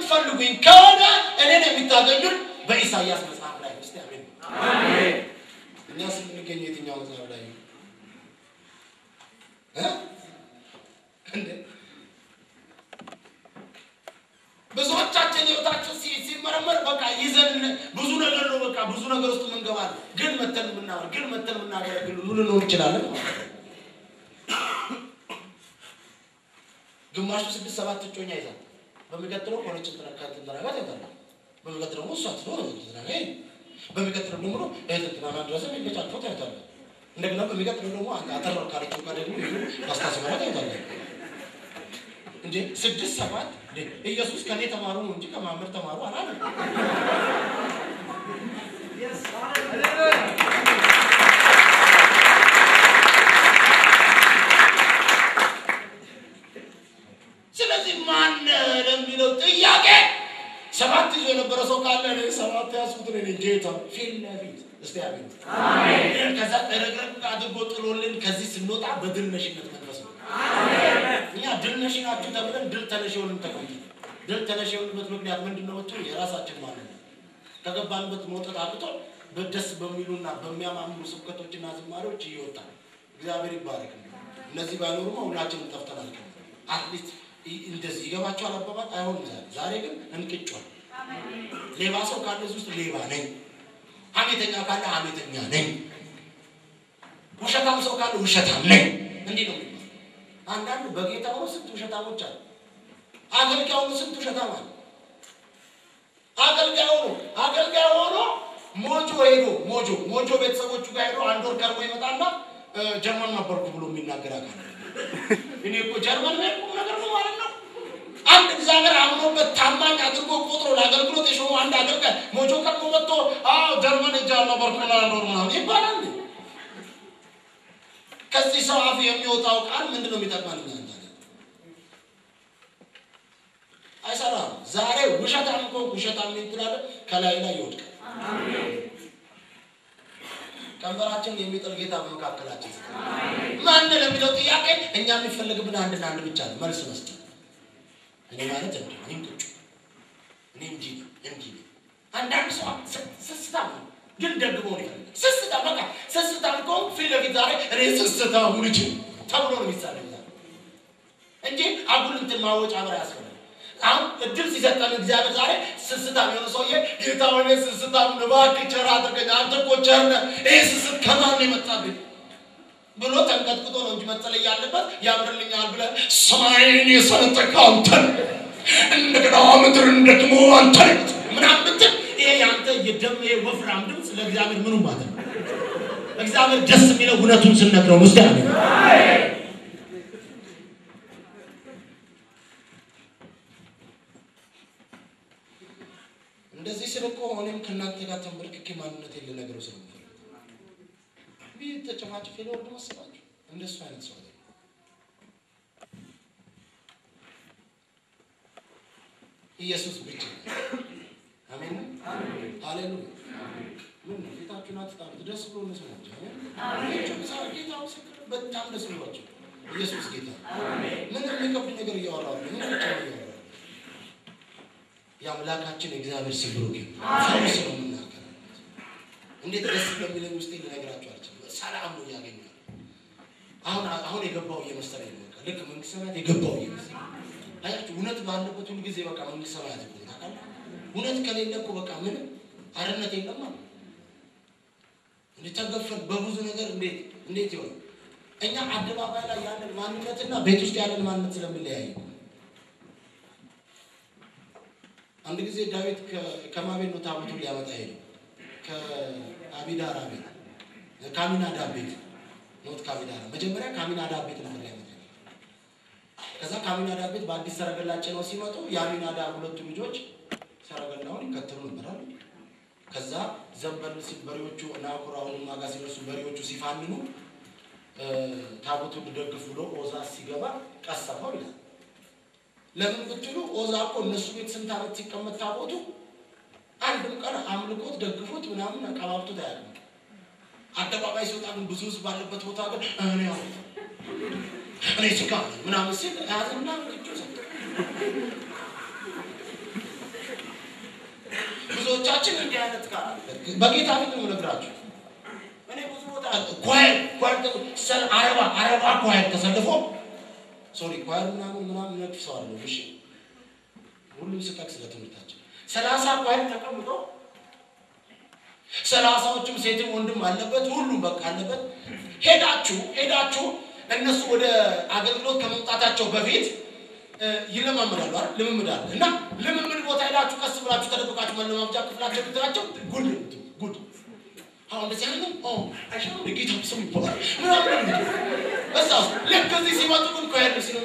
የምትፈልጉኝ ከሆነ እኔን የምታገኙን በኢሳይያስ መጽሐፍ ላይ እስቲ አሜን። እኛስ የምንገኘው የትኛው መጽሐፍ ላይ ነው? እ? እንዴ ብዙዎቻችን ህይወታችን ሲ- ሲመረመር በቃ ይዘን ብዙ ነገር ነው በቃ ብዙ ነገር ውስጥ ምንገባለን። ግን መተን የምናወር ግን መተን የምናገለግል ምን ልንሆን እንችላለን ማለት ነው። ግማሹ ስድስት ሰባት እጮኛ ይዛል። በሚቀጥለው ከሆነች ትንተና ጋር ታይታለ። በሚቀጥለው ደግሞ እሷ ትኖር ትንተና ጋር ይሄ በሚቀጥለው ደግሞ እህትንትና ድረስ የሚገጫቸው ታይታለ። እንደገና በሚቀጥለው ደግሞ አጠር ካለችው ጋር ደግሞ አስታሲ ማለት ታይታለ። እንዴ ስድስት ሰባት እንዴ ኢየሱስ ከኔ ተማሩ ነው እንጂ ከማመር ተማሩ አላለም። ስለዚህ ማን ለሚለው ጥያቄ ሰባት ይዞ የነበረ ሰው ካለ እኔ ሰባት ያዝኩት እኔ ነኝ ጌታ ፊት ለፊት እስቲ አሜን። ከዛ ረግረግ አድርጎ ጥሎልን ከዚህ ስንወጣ በድል ነሽነት መንፈስ ነው። እኛ ድል ነሽ ናችሁ ተብለን ድል ተነሽ የሆንን ተቀምጠ ድል ተነሽ የሆንበት ምክንያት ምንድን ነው? ብትሉ የራሳችን ማለት ነው። ከገባንበት መውጣት አቅቶ በደስ በሚሉና በሚያማምሩ ስብከቶችና ዝማሬዎች እየወጣ እግዚአብሔር ይባረክ። እነዚህ ባይኖሩማ ሁላችንም ጠፍተናል። አትሊስት እንደዚህ ይገባቸዋል አባባል አይሆንም። ዛሬ ዛሬ ግን እንቅጯል። ሌባ ሰው ካለ እዚህ ውስጥ ሌባ ነኝ፣ ሐሜተኛ ካለ ሐሜተኛ ነኝ፣ ውሸታም ሰው ካለ ውሸታም ነኝ። እንዲህ ነው የሚባለው። አንዳንዱ በጌታ ሆኖ ስንት ውሸታሞች አሉ። አገልጋይ ሆኖ ስንት ውሸታም አለ። አገልጋይ ሆኖ አገልጋይ ሆኖ ሞጆ ሄዶ ሞጆ ሞጆ ቤተሰቦቹ ጋር ሄዶ አንድ ወር ከርሞ ይመጣና እ፣ ጀርመን ነበርኩ ብሎ የሚናገር አካል እኔ እኮ ጀርመን ላይ ቁም ነገር ነው ማለት ነው። አንድ እግዚአብሔር አምኖበት ታማኝ አድርጎ ቆጥሮ ለአገልግሎት የሾሙ አንድ አገልጋይ ሞጆ ቀድሞ መጥቶ አዎ ጀርመን እጃ ነበርኩ ላኖር ምናምን ይባላል። ከዚህ ሰው አፍ የሚወጣው ቃል ምንድን ነው የሚጠቅመን? እኛ እንጃ። አይሰራም። ዛሬ ውሸታም ከሆንክ ውሸታም ነኝ ትላለህ፣ ከላይ ላይ ይወድቃል። ቀንበራችን የሚጥል ጌታ በመካከላችን ማን ለሚለው ጥያቄ እኛ የሚፈለግብን አንድና አንድ ብቻ ነው፣ መልስ መስጠት። እኔ ማለት እንዲህ እኔም ቁጭ እኔ እንዲህ ነው እንዲህ ነው። አንዳንድ ሰው ስ- ስስታም ነው፣ ግን ደግሞ ነው ይፈልጋል። ስስታም በቃ ስስታም ከሆንክ ፊት ለፊት ዛሬ እኔ ስስታም ልጅ ተብሎ ነው የሚሳለው ዛሬ እንጂ አጉል እንትን ማወጫ ብር ያስፈልጋል። አሁን እድል ሲሰጠን እግዚአብሔር ዛሬ ስስታም የሆነ ሰውዬ ጌታ ሆነ ስስታም እባክህ ቸር አድርገኝ፣ አንተ እኮ ቸር ነህ፣ ይህ ስስት ከማን ነው የመጣብኝ ብሎ ተንቀጥቅጦ ነው እንጂ መጸለይ ያለበት ያምርልኛል ብለህ ሰማይን የሰነጠቅህ አንተ ነህ፣ እንደገና ምድርን ደግሞ አንተ ነህ ምናምን ብትል ይሄ የአንተ የደም ይሄ ወፍራም ድምፅ ለእግዚአብሔር ምኑ ማለት ነው? እግዚአብሔር ደስ የሚለው እውነቱን ስነግረው ውስጥ ያለ እንደዚህ ስል እኮ እኔም ከእናንተ ጋር ተንበርክኬ ማንነቴን ልነግረው ስለምፈልግ ይህ ተጨማጭ ሊወርድ መሰላችሁ? እንደሱ አይነት ሰው አይደለም። ኢየሱስ ብቻ አሜን ሃሌሉያ ምን ነው ጌታችሁን አትጣሉት ደስ ብሎ መስላችሁ ጌታ ምስክር በጣም ደስ ብሏቸው ኢየሱስ ጌታ ምንም የሚከብድ ነገር እያወራሉ ምን ብቻ ነው እያወራሉ የአምላካችን የእግዚአብሔር ስም ብሩክ ይሁን ፈውስ ነው የምናገረው እንዴት ደስ እንደሚለኝ ውስጤ ልነግራችሁ አልችልም ሰላም ነው እያገኛል አሁን አሁን የገባው እየመሰለኝ ነው በቃ ልክ መንግስት ሰማያት የገባው እየመሰለኝ አያችሁ እውነት ባለበት ሁሉ ጊዜ በቃ መንግስት ሰማያት እኮ ታውቃለህ እውነት ከሌለ እኮ በቃ ምንም አርነት የለም ማለት እንዲተገፈን በብዙ ነገር እንዴት እንዴት ይሆን እኛ አደባባይ ላይ ያለን ማንነትና ቤት ውስጥ ያለን ማንነት ስለሚለያይ አንድ ጊዜ ዳዊት ከማቤት ነው ታቦቱን ሊያመጣ ሄደው ከአቢዳራ ቤት ከአሚናዳብ ቤት ኖት ከአቢዳራ መጀመሪያ ከአሚናዳብ ቤት ነበር ሊያመጣ ሄደው። ከዛ ከአሚናዳብ ቤት በአዲስ ሰረገላ ጭነው ሲመጡ የአሚናዳብ ሁለቱ ልጆች ሰረገላውን ይከተሉ ነበራል። ከዛ ዘንበል ሲል በሬዎቹ ናኩራውን ማጋ ሲደርሱ በሬዎቹ ሲፋንኑ ታቦቱን ልደግፍ ብሎ ኦዛ ሲገባ ቀሰፈው ይላል። ለምን ብትሉ ኦዛ እኮ እነሱ ቤት ስንት ዓመት ሲቀመጥ ታቦቱ አንድም ቀን አምልኮት ደግፎት ምናምን አቀባብቶት አያውቅም። አደባባይ ሲወጣ ግን ብዙ ህዝብ ባለበት ቦታ ግን እኔ ያው እኔ ስጋ ነኝ ምናምን ሲል ያዝና እጁ ሰጠ። ብዙዎቻችን እንዲህ አይነት ጋር በጌታ ፊት ነው የምነግራችሁ። እኔ ብዙ ቦታ ኳየር ኳየር አረባ አረባ ኳየር ተሰልፎ ሶሪ ኳየር ምናምን ምናምን ነቅፍ ሰው አለ እሺ ሁሉም ስጠቅ ስለ ትምህርታችን ሰላሳ ኳየር ተቀምጦ ሰላሳዎቹም ሴትም ወንድም አለበት ሁሉም በቃ አለበት። ሄዳችሁ ሄዳችሁ እነሱ ወደ አገልግሎት ከመምጣታቸው በፊት ይለማመዳሉ አይደል? ልምምድ አለ እና ልምምድ ቦታ ሄዳችሁ ቀስ ብላችሁ ተደብቃችሁ መለማመጃ ክፍላቸው ብትላቸው ጉድ ጉድ አሁን እንደዚህ አይነት ነው አይሻም ጌታ ስም ይባላል ምናምን በዛ ውስጥ ልክ እዚህ ሲመጡ ግን ከሄድ ሲሉ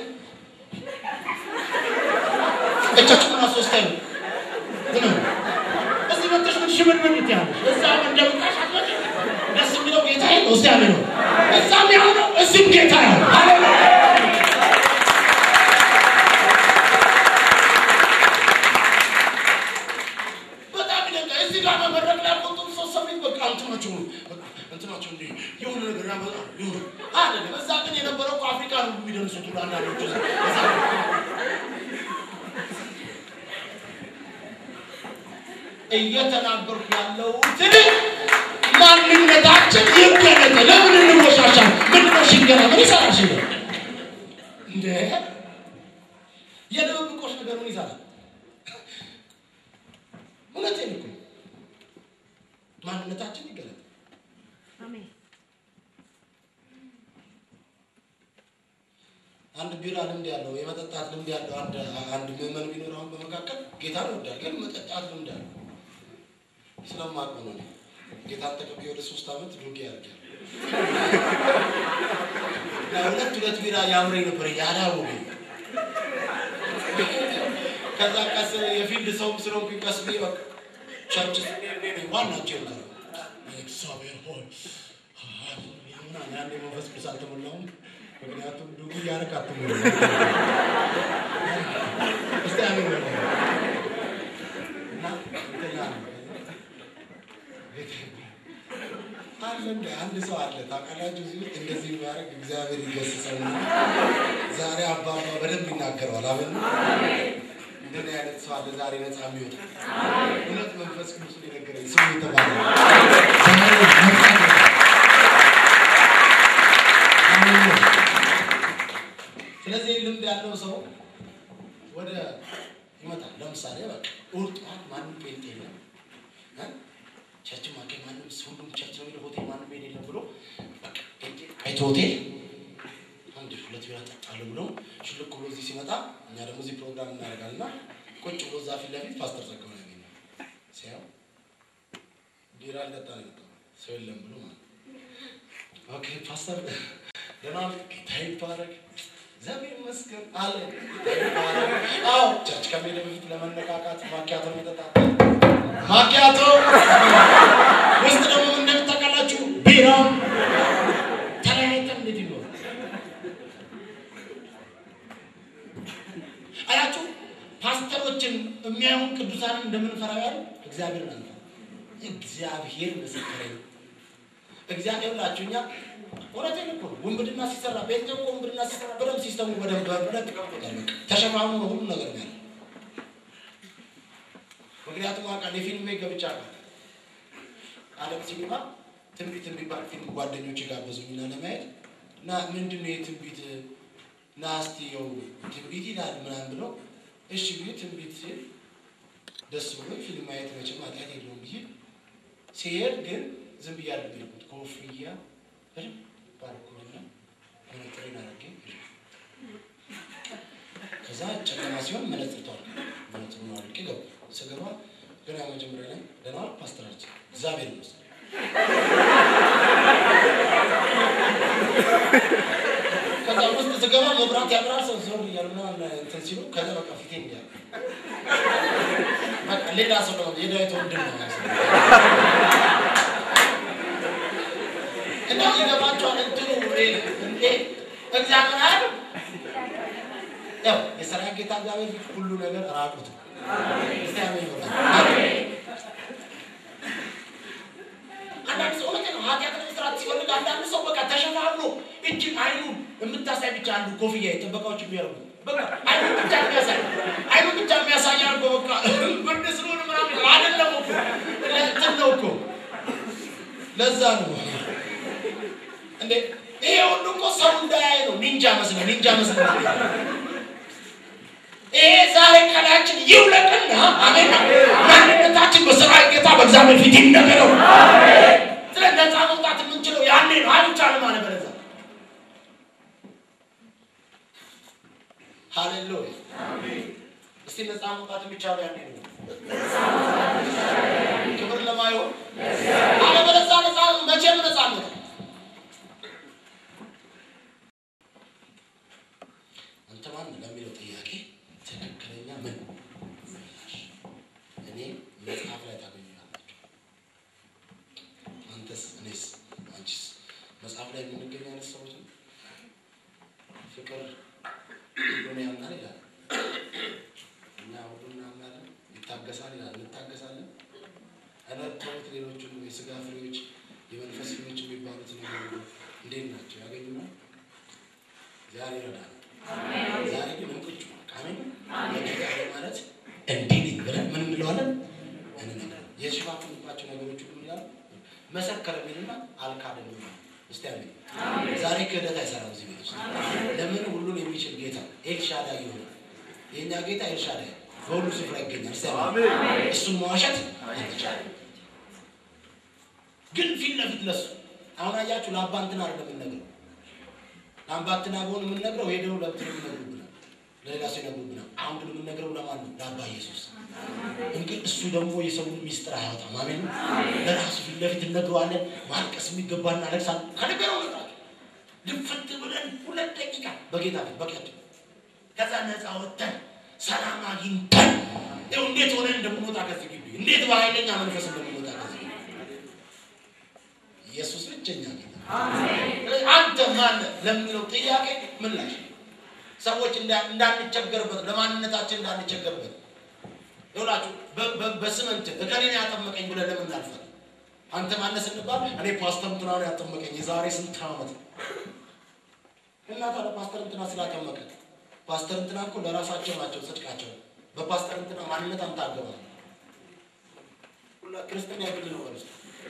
እጃችሁ ምን አስወስታዩ ምንም እዚህ መጥተሽ ምን ሽምን ምን ትያለሽ? እዛ እንደምቃሽ አትመጪ። ደስ የሚለው ጌታ ነው። እስቲ አሜን ነው። እዛም ያው ነው፣ እዚህም ጌታ ነው። ሃሌሉያ በጣም ይደንቃል። እዚህ ጋር መመረቅ ላይ ያቆጡ ሰው ሰሚት በቃ እንትናቸው ነው በቃ እንትናቸው እንዲህ የሆነ ነገር ያመጣሉ የሆነ አይደለም። እዛ ግን የነበረው እኮ አፍሪካ ነው የሚደርሱት ሁሉ አንዳንዶቹ እዛ እዛ እየተናገርኩ ያለሁትን ማንነታችን ይገለጥ። ለምን እንወሻሻል? ምንድነው ሽንገራ? ምን ይሰራል ሽንገራ? እንደ የድብብቆሽ ነገር ምን ይሰራል? እውነቴን እኮ ማንነታችን ይገለጥ። አንድ ቢራ ልምድ ያለው የመጠጣት ልምድ ያለው አንድ አንድ ምዕመን ቢኖር አሁን በመካከል ጌታን ይወዳል፣ ግን መጠጣት ልምድ አለው። ስለማውቀው ነው። ጌታን ተቀብዬ ወደ ሶስት ዓመት ዱቄ ያርጋል ሁለት ሁለት ቢራ ያምረኝ ነበር ያላወቀኝ። ከዛ ቀስ የፊልድ ሰው ስለሆንኩኝ ቀስ ብዬ በቃ ቸርች ዋናቸው ይወጣል እግዚአብሔር ሆይ ምናምን ያኔ መንፈስ ቅዱስ አልተሞላሁም። ምክንያቱም ዱቄ እያደረግ አትሞላ እስቲ አሜን በሉ እና እንትና ነው አለ እንደ አንድ ሰው አለ ታውቃላችሁ፣ እዚህ ውስጥ እንደዚህ የሚያደርግ እግዚአብሔር ይገስጸውና ዛሬ አባባ በደንብ ይናገረዋል። አሜን። እንደዚህ አይነት ሰው አለ ዛሬ ነፃ የሚወጣ እውነት መንፈስ ቅዱስ የነገረኝ ስሙ የተባለ ዛሬ ነፃ አሜን። ስለዚህ ልምድ ያለው ሰው ወደ ይመጣል። ለምሳሌ በቃ እሑድ ጠዋት ማንም ጴንጤ የለም ቸርች ማገኝ ማንም ሁሉም ቸርች ነው የሚለው ሆቴል ማንም ሄድ የለም ብሎ በቃ ጴንጤ አይቶ ሆቴል አንድ ሁለት ቢራ ጠጣለሁ ብሎ ሽልክ ብሎ እዚህ ሲመጣ እኛ ደግሞ እዚህ ፕሮግራም እናደርጋለን እና ቁጭ ብሎ እዛ ፊት ለፊት ፓስተር ጸጋው ነው ያገኘው። ሲያው ቢራ ሊጠጣ ነው የመጣው ሰው የለም ብሎ ማለት ኦኬ ፓስተር ደህና ዋልክ? ጌታ ይባረክ እግዚአብሔር ይመስገን አለ። ጌታ ይባረክ። አዎ ቸርች ከመሄድ በፊት ለመነቃቃት ማኪያቶ መጠጣት ማኪያቶ ውስጥ ደግሞ ምን እንደምታውቃላችሁ ቢራ ተለያይተን እንዴት ይኖር አያችሁ። ፓስተሮችን የሚያዩን ቅዱሳንን እንደምንፈራ ያሉ እግዚአብሔር ነው። እግዚአብሔር ምስክሬ ነው። እግዚአብሔር ላችሁ እኛ እውነቴን እኮ ውንብድና ሲሰራ ቤት ደግሞ ውንብድና ሲሰራ በደንብ ሲስተሙ በደንብ በደንብ ተቀምጦታል። በቃ ተሸፋፍኖ ነው ሁሉ ነገር ያለ ምክንያቱም አውቃለሁ የፊልም ቤት ገብቼ አውቃለሁ። አለም ሲኒማ ትንቢት የሚባል ፊልም ጓደኞች ጋበዙኝና ለማየት እና ምንድን ነው የትንቢት እና እስቲ ያው ትንቢት ይላል ምናምን ብለው እሺ ብዬ ትንቢት ሲል ደስ ብሎ ፊልም ማየት መቼም ኃጢአት የለውም ብዬ ሲሄድ ግን ዝም ብዬ አይደለም የሄድኩት ኮፍያ በደንብ ባረኩኝና መነጽሬን አድርጌ ከዛ ጨለማ ሲሆን መነጽር ተዋል መነጽሩን አድርጌ ገባ ስገባ ገና መጀመሪያ ላይ ደህና ዋልክ ፓስተራችን እግዚአብሔር ይመስገን ከዛ ውስጥ ስገባ መብራት ያብራል ሰው ዞር እያሉ ምናምን እንትን ሲሉ ከዛ በቃ ፊቴ እንዲያል በቃ ሌላ ሰው ነው የዳዊት ወንድም ነው እና ይገባቸዋል እንትኑ እንዴ እግዚአብሔር አይደል ያው የሰራዊት ጌታ እግዚአብሔር ፊት ሁሉ ነገር ራቁት ነው። እስቲ አሜን በሉ። አንዳንድ ሰው እውነቴን ነው ኃጢአት ለመስራት ሲፈልግ አንዳንድ ሰው በቃ ተሸፋፍኖ እጅ አይኑን የምታሳይ ብቻ አሉ ኮፍያ የጥበቃዎች የሚያደርጉ በቃ አይኑን ብቻ የሚያሳይ አይኑን ብቻ የሚያሳይ አድርጎ በቃ ብርድ ስለሆነ ምናምን አይደለም እኮ ለዛ ነው እንዴ ይሄ ሁሉ እኮ ሰው እንዳያይ ነው። ኒንጃ መስለ ኒንጃ መስለ ይሄ ዛሬ ከላያችን ይውለቅና አሜን። ማንነታችን በሰራዊት ጌታ በእግዚአብሔር ፊት ይነገረው። ስለ ነፃ መውጣት የምንችለው ያኔ ነው። አይቻልም አለ በለዛ ሃሌሉያ። እስቲ ነፃ መውጣት የሚቻለው ያኔ ነው። ክብር ለማይሆን አለበለዚያ ነፃ መቼም ነፃነት አንተ ማን ለሚለው ጥያቄ ትክክለኛ ምን ምላሽ እኔ መጽሐፍ ላይ ታገኙናላችሁ። አንተስ፣ እኔስ፣ አንቺስ መጽሐፍ ላይ የምንገኝ አይነት ሰዎች ነው። ፍቅር ሁሉን ያምናል ይላል እና ሁሉን እናምናለን። ይታገሳል ይላል እንታገሳለን። እለተውት ሌሎቹ የስጋ ፍሬዎች የመንፈስ ፍሬዎች የሚባሉት ነገር ሁሉ እንዴት ናቸው? ያገኙናል። ዛሬ ይረዳል። ዛሬ ግን እንቁጭ አሜን። ለጌታ ማለት እንዲህ ነኝ ብለን ምን እንለዋለን? እንነግረው የሸፋፍንባቸው ነገሮች ሁሉ ይላል መሰከረ ሚልና አልካደም ይላል። እስቲ አሜን። ዛሬ ክህደት አይሰራም እዚህ ቤት ውስጥ። ለምን ሁሉን የሚችል ጌታ ኤልሻዳይ ይሆናል። የእኛ ጌታ ኤልሻዳይ በሁሉ ስፍራ ይገኛል። እስቲ አሜን። እሱን መዋሸት አንችልም። ግን ፊት ለፊት ለሱ አሁን አያችሁ ለአባ እንትን አይደለም የምንነግረው ለአምባትና በሆን የምንነግረው ሄደው ለብትን የምነግሩብናል ለሌላ ሰው ይነግሩብናል። አሁን ግን የምንነግረው ለማን ነው? ለአባ ኢየሱስ። እንግዲህ እሱ ደግሞ የሰውን ሚስጥር አያወጣም። አሜን። ለራሱ ፊት ለፊት እነግረዋለን። ማልቀስ የሚገባ እናለቅሳለን። ከነገረው መጣችሁ ድፍት ብለን ሁለት ደቂቃ በጌታ ፊት በቂያችን ከዛ ነፃ ወጥተን ሰላም አግኝተን ይኸው እንዴት ሆነን እንደምንወጣ ከዚህ ግቢ እንዴት በኃይለኛ መንፈስ እንደምንወጣ ከዚህ ግቢ ኢየሱስ ብቸኛ ጌታ አንተ ማን ለሚለው ጥያቄ ምላሽ ሰዎች እንዳንቸገርበት ለማንነታችን እንዳንቸገርበት ይውላችሁ በስመንት እከሌን ያጠመቀኝ ብለን ለምን እናልፋለን? አንተ ማነህ ስንባል እኔ ፓስተር እንትና ነው ያጠመቀኝ የዛሬ ስንት ዓመት እና ታዲያ ፓስተር እንትና ስላጠመቀ ፓስተር እንትና እኮ ለራሳቸው ናቸው ጽድቃቸው። በፓስተር እንትና ማንነት አንተ አገባል ክርስትና የግል ነው ማለት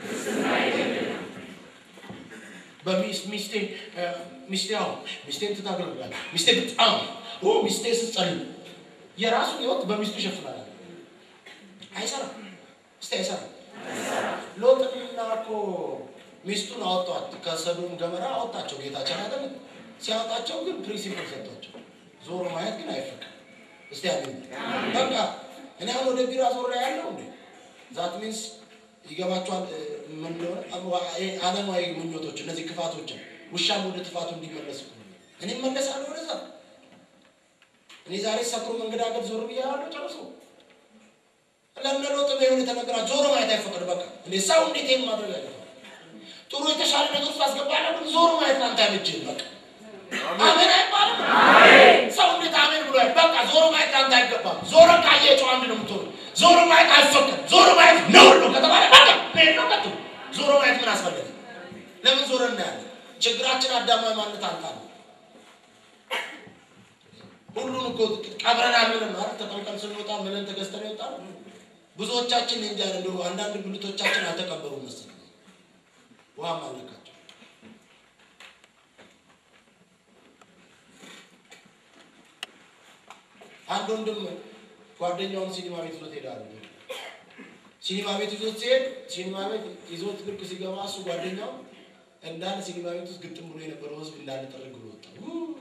በሚስቴ ሚስቴ አሁን ሚስቴን ትታገለግላለች። ሚስቴ በጣም ኦ ሚስቴ ስትጸልይ የራሱን ህይወት በሚስቱ ይሸፍናል። አይሰራም። እስቲ አይሰራም። ሎጥና እኮ ሚስቱን አወጧት፣ ከሰዶም ገመራ አወጣቸው ጌታችን አይደል? ሲያወጣቸው ግን ፕሪንሲፕል ሰጥቷቸው፣ ዞሮ ማየት ግን አይፈቅም። እስቲ ያገኝ በቃ እኔ አሁን ወደ ቢራ ዞር ያለው እንዴ ዛት ሚንስ ይገባቸዋል። ምን እንደሆነ ዓለማዊ ምኞቶች እነዚህ ክፋቶችን ውሻም ወደ ጥፋቱ እንዲመለስ እኮ ነው። እኔ እመለሳለሁ ወደዛ። እኔ ዛሬ ሰክሮ መንገዳገድ ዞር ብያለሁ ጨርሶ ለምነሎጥ በሆነ የተነገራ ዞሮ ማየት አይፈቀድ። በቃ እንዴ ሰው እንዴት ይሄን ማድረግ አይገባም። ጥሩ የተሻለ ነገር ውስጥ አስገባለሁ፣ ግን ዞሮ ማየት አንተ አይመችህም። በቃ አሜን አይባልም። ሰው እንዴት አሜን ብሎ በቃ ዞሮ ማየት አንተ አይገባም። ዞሮ ካየ ጨው አንድ ነው የምትሆኑ። ዞሮ ማየት አይፈቀድ። ዞሮ ማየት ነውር ነው ከተባለ በቃ ሄድ ነው ቀጥሉ። ዞሮ ማየት ምን አስፈለገ? ለምን ዞረ እናያለን? ችግራችን አዳማዊ ማንነት አንታ ነው። ሁሉን እኮ ቀብረናል ምንም ማለት ተጠምቀን ስንወጣ ምንን ተገዝተን ይወጣ ብዙዎቻችን እንጃ እንደው አንዳንድ ብልቶቻችን አልተቀበሩም መሰለኝ ውሃም አልነካቸው። አንድ ወንድም ጓደኛውን ሲኒማ ቤት ይዞት ሄዳሉ። ሲኒማ ቤት ይዞት ሲሄድ ሲኒማ ቤት ይዞት ልክ ሲገባ እሱ ጓደኛው እንዳለ ሲኒማ ቤት ውስጥ ግጥም ብሎ የነበረው ህዝብ እንዳለ ጠርግ ብሎ ወጣ።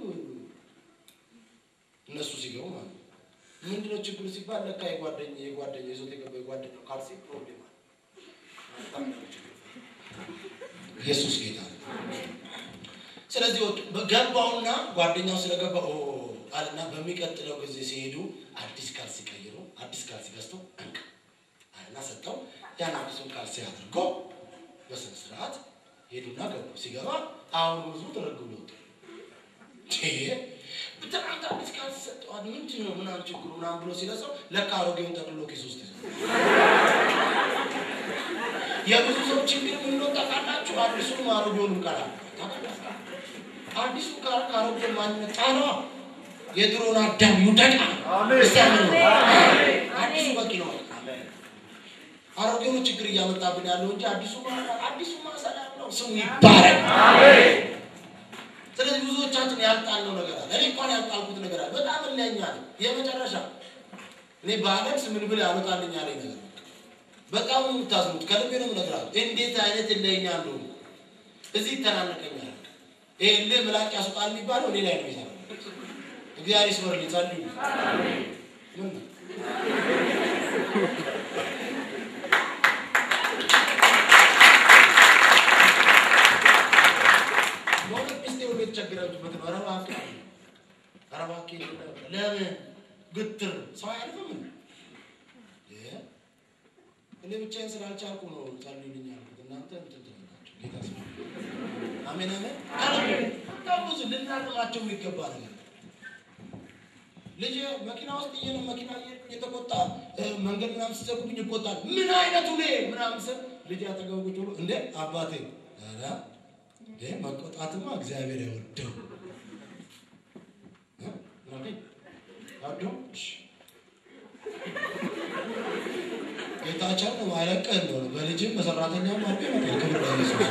እነሱ ሲገቡ ማለት ነው። ምንድነው ችግሩ ሲባል ለካ የጓደኛ የጓደኛ ይዞት የገባ የጓደኛው ካልሲ ፕሮብሌም አለ። ኢየሱስ ጌታ ነው። ስለዚህ ገባውና ጓደኛው ስለገባ አለና በሚቀጥለው ጊዜ ሲሄዱ አዲስ ካልሲ ቀይሮ አዲስ ካልሲ ገዝቶ እንቅ አለና ሰጠው። ያን አዲሱን ካልሲ አድርጎ በስነ ስርዓት ሄዱና ገቡ። ሲገባ አሁን ብዙ ተረግ ብሎ ወጡ። ትናንት አዲስ ካልሲ ሰጠዋል ምንድን ነው ምናምን ችግሩ ምናምን ብሎ ሲለሰው ለካ አሮጌውን ጠቅልሎ ኪስ ውስጥ ይዘው የብዙ ሰው ችግር ምን እንደሆነ ታውቃላችሁ? አዲሱም አሮጌውንም ቀራ አዲሱ ካር ከአሮጌው ማንነት ጫነዋ የድሮውን አዳም ይውደቃ። እስቲ አሜን ነው። አዲሱ በቂ ነው። አሮጌው ችግር እያመጣብን ያለው እንጂ አዲሱ አዲሱ ሰላም ነው። ስሙ ይባረክ። ስለዚህ ብዙዎቻችን ያልጣልነው ነገር አለ። እኔ እንኳን ያልጣልኩት ነገር አለ። በጣም እለኛ ነው። የመጨረሻ እኔ ባለቅስ ምን ብል ያመጣልኝ ያለኝ ነገር በጣም ነው የምታዝኑት። ከልቤ ነው የምነግራችሁ እንዴት አይነት እለኛ እንደሆነ እዚህ ይተናነቀኛል። ይሄ እልህ ምላጭ ያስወጣል የሚባለው እኔ ላይ ነው የሚሰራው። እግዚአብሔር ይስበርልኝ። ጸልዩ። ምን ነው በእውነት ሚስቴ ሁሉ የተቸገረችበት ነው። ኧረ እባክህ ኧረ እባክህ ለምን ግትር ሰው አያልፍም? እኔ ብቻዬን ስላልቻልኩ ነው ጸልዩልኝ ያልኩት። እናንተ እንትን ትላላችሁ። ጌታ ስማ። አሜን አሜን። በጣም ብዙ ልናልማቸው የሚገባ ነገር ልጅ መኪና ውስጥ እየነ መኪና እየተቆጣ መንገድ ምናምን ሲዘጉብኝ ይቆጣል። ምን አይነቱ ኔ ምናምን ስል ልጅ አጠገቡ ቁጭ ብሎ እንዴ አባቴ ኧረ እንዴ መቆጣትማ እግዚአብሔር አይወደው አዶ ጌታቸው ነው አይለቀህ ነው በልጅም በሰራተኛም አድርጎ ይመጣል። ክብር ለኢየሱስ።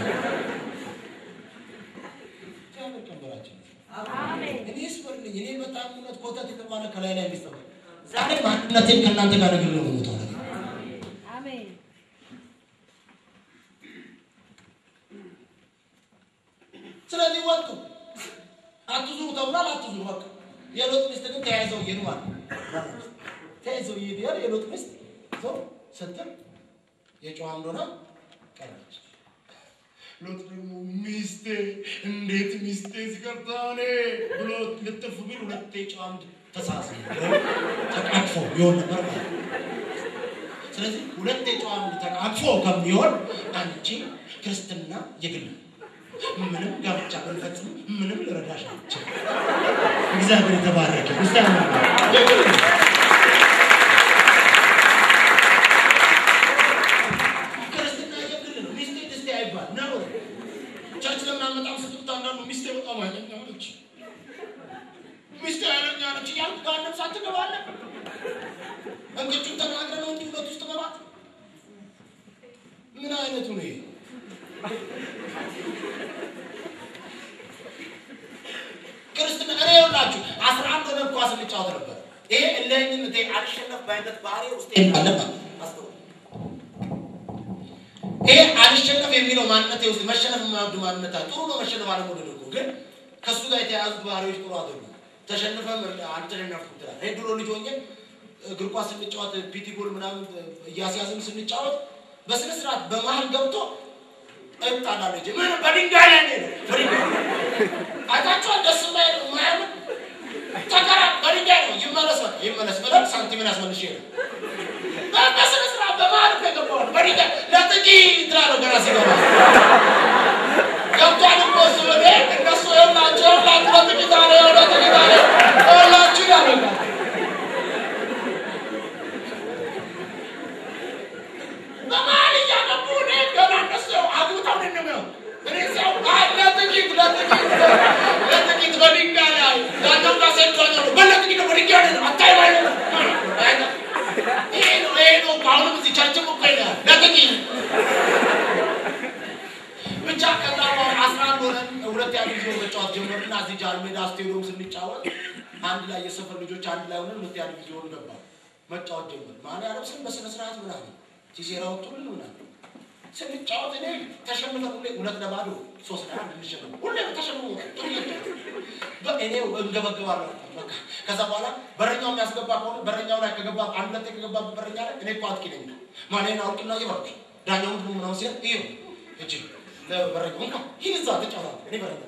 እግዚአብሔር ቀንበራችን እኔ ስበርልኝ እኔ በጣም እውነት ኮተት የተባለ ከላይ ላይ የሚስተባል ዛሬ ማንነቴን ከእናንተ ጋር ነግሬ ነው የምሞተው ነገር ስለዚህ ወጡ አትዙሩ ተብሏል። አትዙሩ በቃ የሎጥ ሚስት ግን ተያይዘው እየሄዱ ማለት ነው። ተያይዘው እየሄዱ ያለ የሎጥ ሚስት ሰው ስትል የጨዋ እንደሆነ ቀረች። ሎጥ ደግሞ ሚስቴ እንዴት ሚስቴ ሲቀርታ እኔ ብሎ ልጥፍ ቢል ሁለቴ ጨዋ አምድ ተሳስ ተቃቅፎ ይሆን ነበር ማለት ነው። ስለዚህ ሁለቴ ጨዋ አምድ ተቃቅፎ ከሚሆን አንቺ ክርስትና የግል ምንም ጋብቻ ብንፈጽም ምንም ልረዳሽ አልችልም። እግዚአብሔር የተባረከ ክርስቲያን ክርስትና የግል ነው። ሚስቴ ድስቴ አይባል ነው። ቸርች ለምን አመጣም ስትሉት አንዳንዱ ሚስቴ በጣም ኃይለኛ ነች፣ ሚስቴ ኃይለኛ ነች እያልኩ ጋር ነፍሳት ትገባለህ። እንቅጩን ተናግረ ነው እንጂ ሁለት ውስጥ መባት ምን አይነቱ ነው ይሄ? ክርስትና እኔ ይኸውላችሁ አስራ አንድ ሆነን ኳስ እንጫወት ነበር። ይሄ እልህኝነቴ አልሸነፍ ባይነት ባህሪ ውስጥ አለባት። ይሄ አልሸነፍ የሚለው ማንነቴ ውስጥ መሸነፍ የማይወድ ማንነት አለ። ጥሩ ነው መሸነፍ አለመውደድ እኮ ግን ከእሱ ጋር የተያያዙት ባህሪዎች ጥሩ አይደሉም። ተሸንፈም አልተሸነፍኩም ትላለህ። እኔ ድሮ ልጅ ሆኜ እግር ኳስ ስንጫወት ፒቲ ጎል ምናምን እያስያዝን ስንጫወት በስነ ስርዓት በመሀል ገብቶ እጣላለሁ እንጂ ምን በድንጋይ ላይ ነው በድንጋይ አይታችኋል። ደስ የማይል የማያምን ተከራ በድንጋይ ነው ይመለስ በቃ ይመለስ ብለን ሳንቲምን አስመልሼ ነው በስነ ስርዓት በመሀል እኮ የገባው ነው በድንጋይ ለጥቂት ትላለሁ ገና ሲገባ ገብቷል እኮ እሱ እኔ እነሱ ይኸውላችሁ ይኸውላችሁ ለጥቂት አለ ለጥቂት አለ ይኸውላችሁ ያደርጋል በመሀል እያገቡ እኔ ገና እነሱ አግብተው ነው የሚሆን እኔ ሲያው ለጥቂት ለጥቂት ለጥቂት በድንጋይ ላይ ያኛው ጋር ሴቷኛ ነው በለጥቂት በድንጋይ ላይ አታይ ባይ ይሄ ነው ይሄ ነው አሁንም እዚህ ቸርችም እኮ ይላል ለጥቂት ብቻ ከዛ በኋላ አስራ አንድ ሆነን ሁለት ያሉ ጊዜ መጫወት ጀመርና እዚህ ጃልሜዳ ስቴዲየም ስንጫወት አንድ ላይ የሰፈር ልጆች አንድ ላይ ሆነን ሁለት ያሉ ጊዜ ሆኑ ገባ መጫወት ጀመር ማን ያለብስን በስነ ስርዓት ምናምን ሲሴራ ወጡልን ምናምን ስንጫወት እኔ ተሸንፈን ሁሌ ሁለት ለባዶ ሶስት ለአንድ እንሸነፍ ሁሌ ተሸንፎ ጥሩ እኔ እንገበገባለሁ በቃ ከዛ በኋላ በረኛው የሚያስገባ ከሆነ በረኛው ላይ ከገባ አንድ ሁለቴ ከገባ በረኛ ላይ እኔ እኮ አጥቂ ነኝ ማሌን አውቅና እየባርክ ዳኛው ምንድን ነው ምናምን ሲል ይኸው እጅ ለበረኛው እንኳ ይህን እዛ ተጫወታ እኔ በረኛ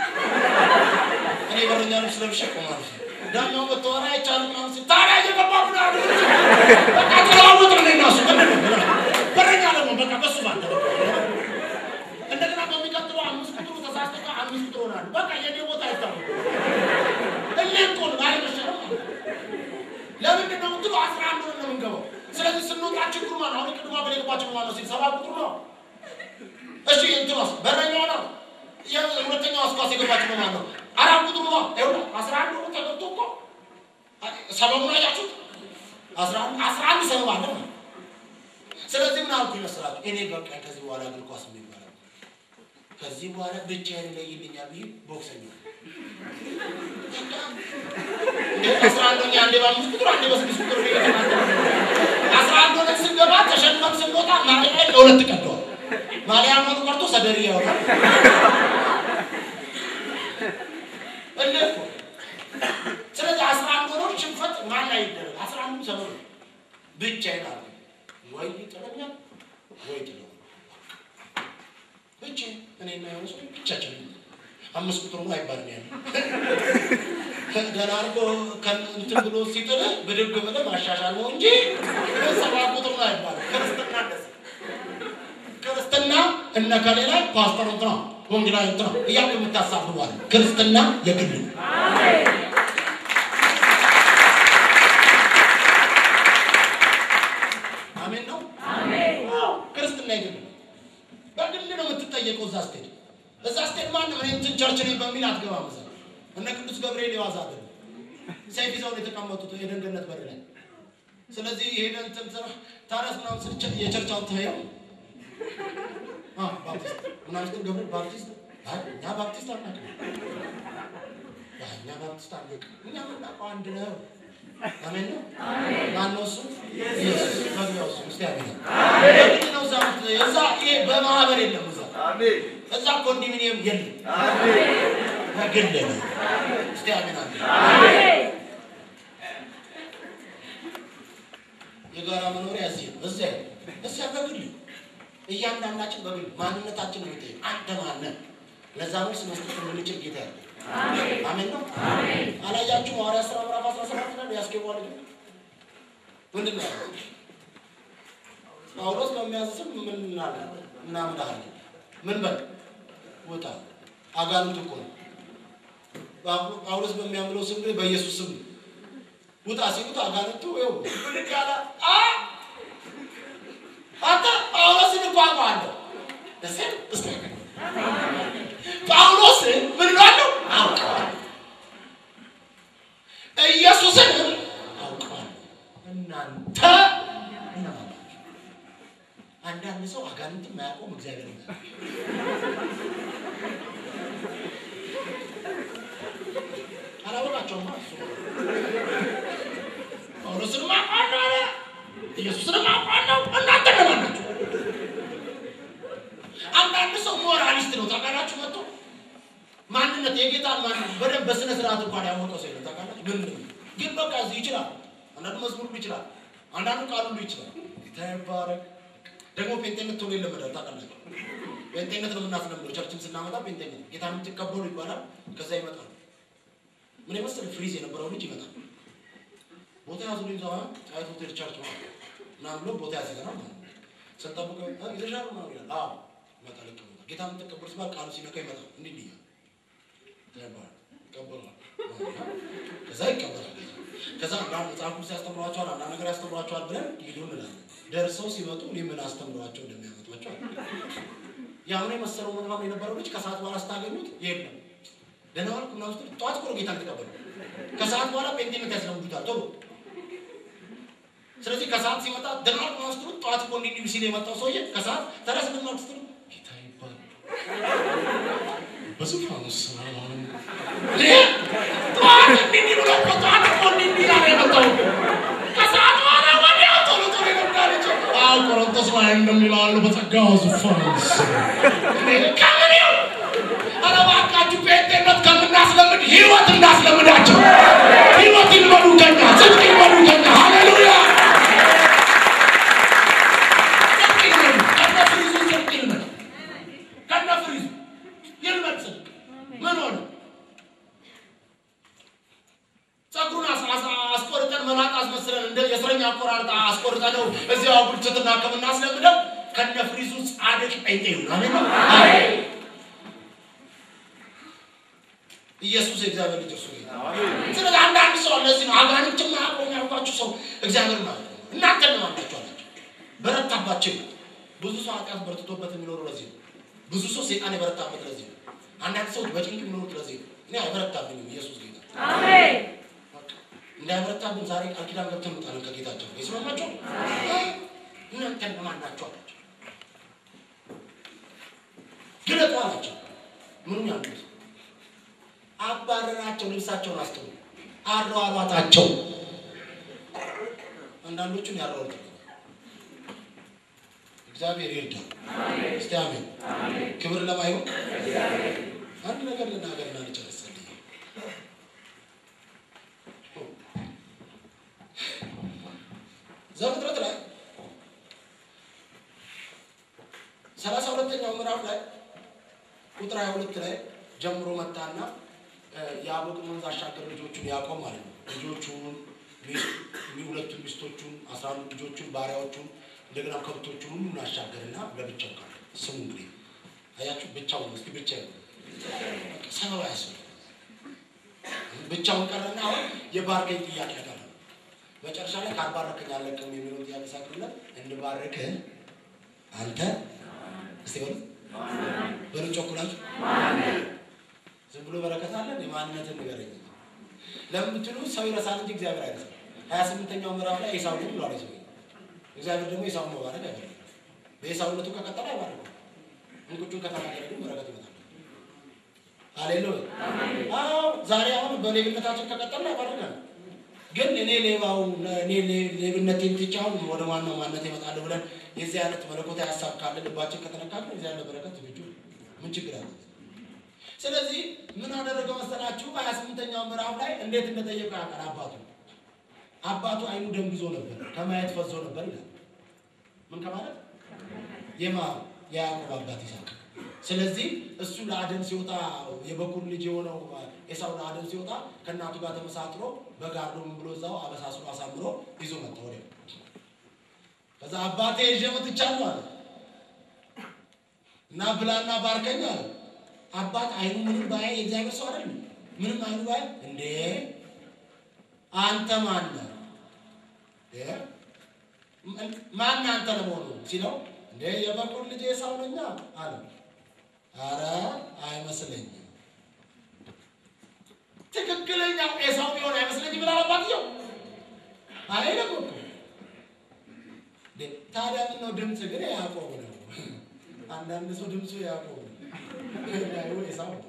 እኔ በረኛ ልብስ ለብሼ ቆማለሁ ዳኛው መተዋራ አይቻልም ምናምን ሲል ታዲያ እየገባ ምናምን በቃ ተለዋወጥ ነው እና እሱ ምንድን ነው በረኛ ደግሞ በቃ በሱ ባንተ እንደገና በሚቀጥለው አምስት ቁጥሩ ተሳስተህ አምስት ቁጥር ሆናል። በቃ የኔ ቦታ አይታወቅም። እኔ እኮ ነው አለመሸነፍ ማለት ለምንድን ነው የምትለው? አስራ አንድ ሆነን ነው የምንገባው። ስለዚህ ስንወጣ ችግሩ ማለት ነው። አሁን ቅድማ በሌለባቸው ማለት ነው ሲል ሰባት ቁጥሩ ነው። እሺ እንትኗስ በረኛው ነው የሁለተኛው አስኳስ የገባችው ማለት ነው። አራት ቁጥሩ ነው። ይኸውልህ አስራ አንድ ሆኖ ተገብቶ እኮ ሰበቡን አያችሁት? አስራ አንድ አስራ አንድ ሰበብ አለ ማለት ስለዚህ ምን አልኩ ይመስላችሁ? እኔ በቃ ከዚህ በኋላ እግር ኳስ የሚባለው ከዚህ በኋላ ብቻዬን ይለይልኛል ብዬ ቦክሰኛ አስራ አንደኛ አንዴ በአምስት ቁጥር አንዴ በስድስት ቁጥር አስራ አንድ ሆነን ስንገባ ተሸንፈን ስንወጣ ማሊያ ለሁለት ቀደዋል። ማሊያ መሆኑ ቀርቶ ሰደሪ ያወጣል። እንዴት ነው? ስለዚህ አስራ አንድ ሆኖ ሽንፈት ማን ላይ ይደረግ? አስራ አንዱ ሰበብ ነው። ብቻዬን አለ ወይ ይጥለኛል ወይ ጥለው ብቻ እኔና የሆነ ሰው ብቻችን አምስት ቁጥር ነው አይባልም ያለ ደህና አድርጎ እንትን ብሎ ሲጥልህ ብድግ ብለህ ማሻሻል ነው እንጂ ሰባ ቁጥር ነው አይባልም። ክርስትና እንደዚህ ክርስትና እነ ከሌ ላይ ፓስተር እንትና ወንጌላዊ እንትና እያልክ የምታሳብባል። ክርስትና የግል ነው። አሜን ነው። ክርስትና የግል ነው። በግል ነው የምትጠየቀው። እዛ ስትሄድ እዛ ስትሄድ ማንም እኔ እንትን ቸርች ነኝ በሚል አትገባም። እዛ እነ ቅዱስ ገብርኤል የዋዛ አይደለም። ሰይፍ ይዘው ነው የተቀመጡት የደንገነት በር ላይ። ስለዚህ ይሄን እንትን ስራ ታዲያስ ምናምን ስል የቸርቻውን ትሄው ባፕቲስት ምናምን ስትል ገብርኤል ባፕቲስት አይ እኛ ባፕቲስት አናውቅም። አይ እኛ ባፕቲስት አናውቅም። እኛ የምናውቀው አንድ ነው። አሜን ነው። ማነው እሱ? ኢየሱስ መግቢያው እሱ። እስቲ አሜን። ለምንድን ነው እዛ ምት- እዛ ይሄ በማህበር የለም እዛ እዛ ኮንዶሚኒየም የለም። በግል ነው። እስቲ አሜን አሜን። የጋራ መኖሪያ እዚህ ነው። እዚያ እዚያ በግል እያንዳንዳችን በግል ማንነታችን ነው የሚጠይቅ። አንተ ማነህ? ለዛ መልስ መስጠት የምንችል ጌታ ያለ አሜን ነው። አላያችሁ ሐዋርያት ሥራ ምዕራፍ 17 ላይ ያስገባል ግን ምንድን ነው ያለው? ጳውሎስ በሚያዝ ስም ምን አለ? እናምናለን። ምን በል ውጣ። አጋንንት እኮ ነው። ጳው- ጳውሎስ በሚያምለው ስም ግን በኢየሱስ ስም ነው። ውጣ ሲሉት አጋንንቱ ይኸው ብድግ ያለ አ አንተ ጳውሎስን እኮ አውቀዋለሁ። እሴ እስኪ ጳውሎስን ምን እለዋለሁ? አውቀዋለሁ። ኢየሱስንም አውቀዋለሁ። እናንተ እነማን ናችሁ? አንዳንድ ሰው አጋንንትም አያውቀውም እግዚአብሔር አላወቃቸውማ እሱ ጳውሎስንም አውቀዋለሁ አለ። ኢየሱስንም አውቀዋለሁ። እናንተ እነማን ናችሁ? አንዳንድ ሰው ሞራሊስት ነው ታውቃላችሁ። መጥቶ ማንነት የጌታን ማንነት በደንብ በስነ ስርዓት እንኳን ያወቀው ሰው የለም ታውቃላችሁ። ምን ግን በቃ እዚህ ይችላል። አንዳንዱ መዝሙር ሁሉ ይችላል። አንዳንዱ ቃል ሁሉ ይችላል። ጌታ ይባረክ። ደግሞ ጴንጤነት ቶሎ ይለመዳል ታውቃላችሁ። ጴንጤነት ነው የምናስለምደው። ቸርችን ስናመጣ ጴንጤነት ጌታ የምትቀበሉ ይባላል። ከዛ ይመጣል። ምን የመሰለ ፍሪዝ የነበረው ልጅ ይመጣል። ቦታ ያዙልኝ ሰው ጣይቱ ሆቴል ቸርች ማለት ነው ምናምን ብሎ ቦታ ያዘገናል ማለት ነው። ስንጠብቀው እ ይዘሻል ምናምን ይላል። አዎ ይመጣል፣ ይቀመጣል። ጌታ የምትቀበሉ ሲባል ቃሉ ሲነካ ይመጣል። እንዲህ እንዲህ እያለ ይባላል። ይቀበላል። ከዛ ይቀበላል። ከዛ አንዳንድ መጽሐፍ ቅዱስ ያስተምሯቸዋል፣ አንዳንድ ነገር ያስተምሯቸዋል ብለን ሂዱ እንላለን። ደርሰው ሲመጡ እኔ ምን አስተምሯቸው እንደሚያመጧቸው አለ። ያሁን የመሰለው ምናምን የነበረው ልጅ ከሰዓት በኋላ ስታገኙት የለም ደህና ዋልክ ምናምን ስትል ጠዋት እኮ ነው ጌታን ተቀበሉ። ከሰዓት በኋላ ጴንጤነት ያስለምዱታል ቶሎ ስለዚህ ከሰዓት ሲመጣ ደህና ዋልክ ምናምን ስትሉት ጠዋት እኮ እንዲህ እንዲህ ሲል የመጣው ሰውዬ ከሰዓት ተረስ ደህና ዋልክ ስትሉ ጌታ ይባላል በዙፋኑ ሰላም ጠዋት እንዲህ እንዲህ ብሎ እኮ ጠዋት እኮ እንዲህ እንዲህ ያለ የመጣው ከሰዓት በኋላ ወዲያው ቶሎ ቶሎ ይነጋል እንጂ አዎ ቆሮንቶስ ላይ እንደሚላሉ በጸጋው ዙፋን ስር ከምን ይሁን ኧረ እባካችሁ ጴንጤነት ከምናስለምድ ህይወት እናስለምዳቸው። ህይወት ይልመዱ ከኛ፣ ጽድቅ ይልመዱ ከኛ። ሃሌሉያ ጽድቅ ይልመዱ። ከነ ፍሪዙ ጽድቅ ይልመድ፣ ከነ ፍሪዙ ይልመድ ጽድቅ። ምን ሆነ? ጸጉሩን አስ- አስ- አስቆርጠን መላጣ አስመስለን እንደ የእስረኛ አቆራርጣ አስቆርጠነው እዚያው ብልጭትና ከምናስለምደው ከነ ፍሪዙ ጻድቅ ጴንጤ ይሁን። አሜን ነው። አሜን። ኢየሱስ የእግዚአብሔር ልጅ እርሱ ጌታ። ስለዚህ አንዳንድ ሰው ለዚህ ነው አጋንንትም አብሮ የሚያውቃችሁ ሰው እግዚአብሔር ማለት ነው። እናንተ ነው ናቸው አላቸው። በረታባቸው ይላል። ብዙ ሰው ኃጢአት በርትቶበት የሚኖሩ ለዚህ ነው። ብዙ ሰው ሴጣን የበረታበት ለዚህ ነው። አንዳንድ ሰዎች በጭንቅ የሚኖሩት ለዚህ ነው። እኔ አይበረታብኝም ኢየሱስ ጌታ በቃ እንዳይበረታብን ዛሬ ቃል ኪዳን ገብተን እንውጣለን ከጌታቸው ይስማማቸው። እናንተ እነማን አሯሯጣቸው አንዳንዶቹን ያሯሩጥ እግዚአብሔር ይርዳል። እስቲ አሜን። ክብር ለማይሆን አንድ ነገር ልናገርና ልጨርስ። ዘፍጥረት ላይ ሰላሳ ሁለተኛው ምዕራፍ ላይ ቁጥር ሀያ ሁለት ላይ ጀምሮ መጣና የአቦቅን ወንዝ አሻገር ልጆቹን ያዕቆብ ማለት ነው ልጆቹን ሁለቱን ሚስቶቹን አስራ አንዱ ልጆቹን ባሪያዎቹን እንደገና ከብቶቹን ሁሉን አሻገርና ለብቻው ቃል ስሙ እንግዲህ አያችሁ ብቻውን እስኪ ብቻ ሰበብ አያስፈልግም ብቻውን ቀረና አሁን የባርከኝ ጥያቄ ያቀረበ መጨረሻ ላይ ካልባረከኝ አለቅም የሚለውን ጥያቄ ሳቅርለት እንድባርክህ አንተ እስቲ በሉ በሉ ጮኩላችሁ ዝም ብሎ በረከት አለ የማንነትን ንገረኝ ለምትሉ ሰው ይረሳል እንጂ እግዚአብሔር አይረሳም ሀያ ስምንተኛው ምዕራፍ ላይ ኤሳው ነው ብሏል ሰው እግዚአብሔር ደግሞ ኤሳውን መባረክ አይፈልግም በኤሳውነቱ ከቀጠለ አይባርክም እንቁጩን ከተናገረ ግን በረከት ይመጣል ሃሌሉያ አዎ ዛሬ አሁን በሌብነታችን ከቀጠልን አይባርከንም ግን እኔ ሌባው እኔ ሌብነቴን ትቼ አሁን ወደ ዋናው ማንነት ይመጣለሁ ብለን የዚህ አይነት መለኮታዊ ሀሳብ ካለ ልባችን ከተነካከል የዚህ አይነት በረከት ዝግጁ ምን ችግር አለ? ስለዚህ ምን አደረገው መሰላችሁ? ሀያ ስምንተኛው ምዕራፍ ላይ እንዴት እንደጠየቀ ያውቃል። አባቱ አባቱ አይኑ ደንግዞ ነበር፣ ከማየት ፈዞ ነበር ይላል። ምን ከማለት የማ የያዕቆብ አባት ይስሐቅ። ስለዚህ እሱ ለአደን ሲወጣ የበኩር ልጅ የሆነው ኤሳው ለአደን ሲወጣ ከእናቱ ጋር ተመሳጥሮ በጋርዶ ምን ብሎ እዛው አበሳስሎ አሳምሮ ይዞ መጣ ወዲያ ከዛ አባቴ ይዤ መጥቻለሁ አለ እና ብላና ባርከኝ አለ። አባት አይኑ ምንም ባያ የእግዚአብሔር ሰው አይደል? ምንም አይኑ ባያ እንዴ አንተ ማን ነህ? ማን አንተ ለመሆኑ ሲለው እንዴ የበኩር ልጅ ኤሳው ነኛ አለ። አረ አይመስለኝም። ትክክለኛው ኤሳው ቢሆን አይመስለኝም ብላል አባትየው አይልም እኮ ታዲያ ምን ነው ድምፅ ግን ያዕቆብ ነው። አንዳንድ ሰው ድምፁ ያዕቆብ ነው፣ ያዩ ኤሳው ነው።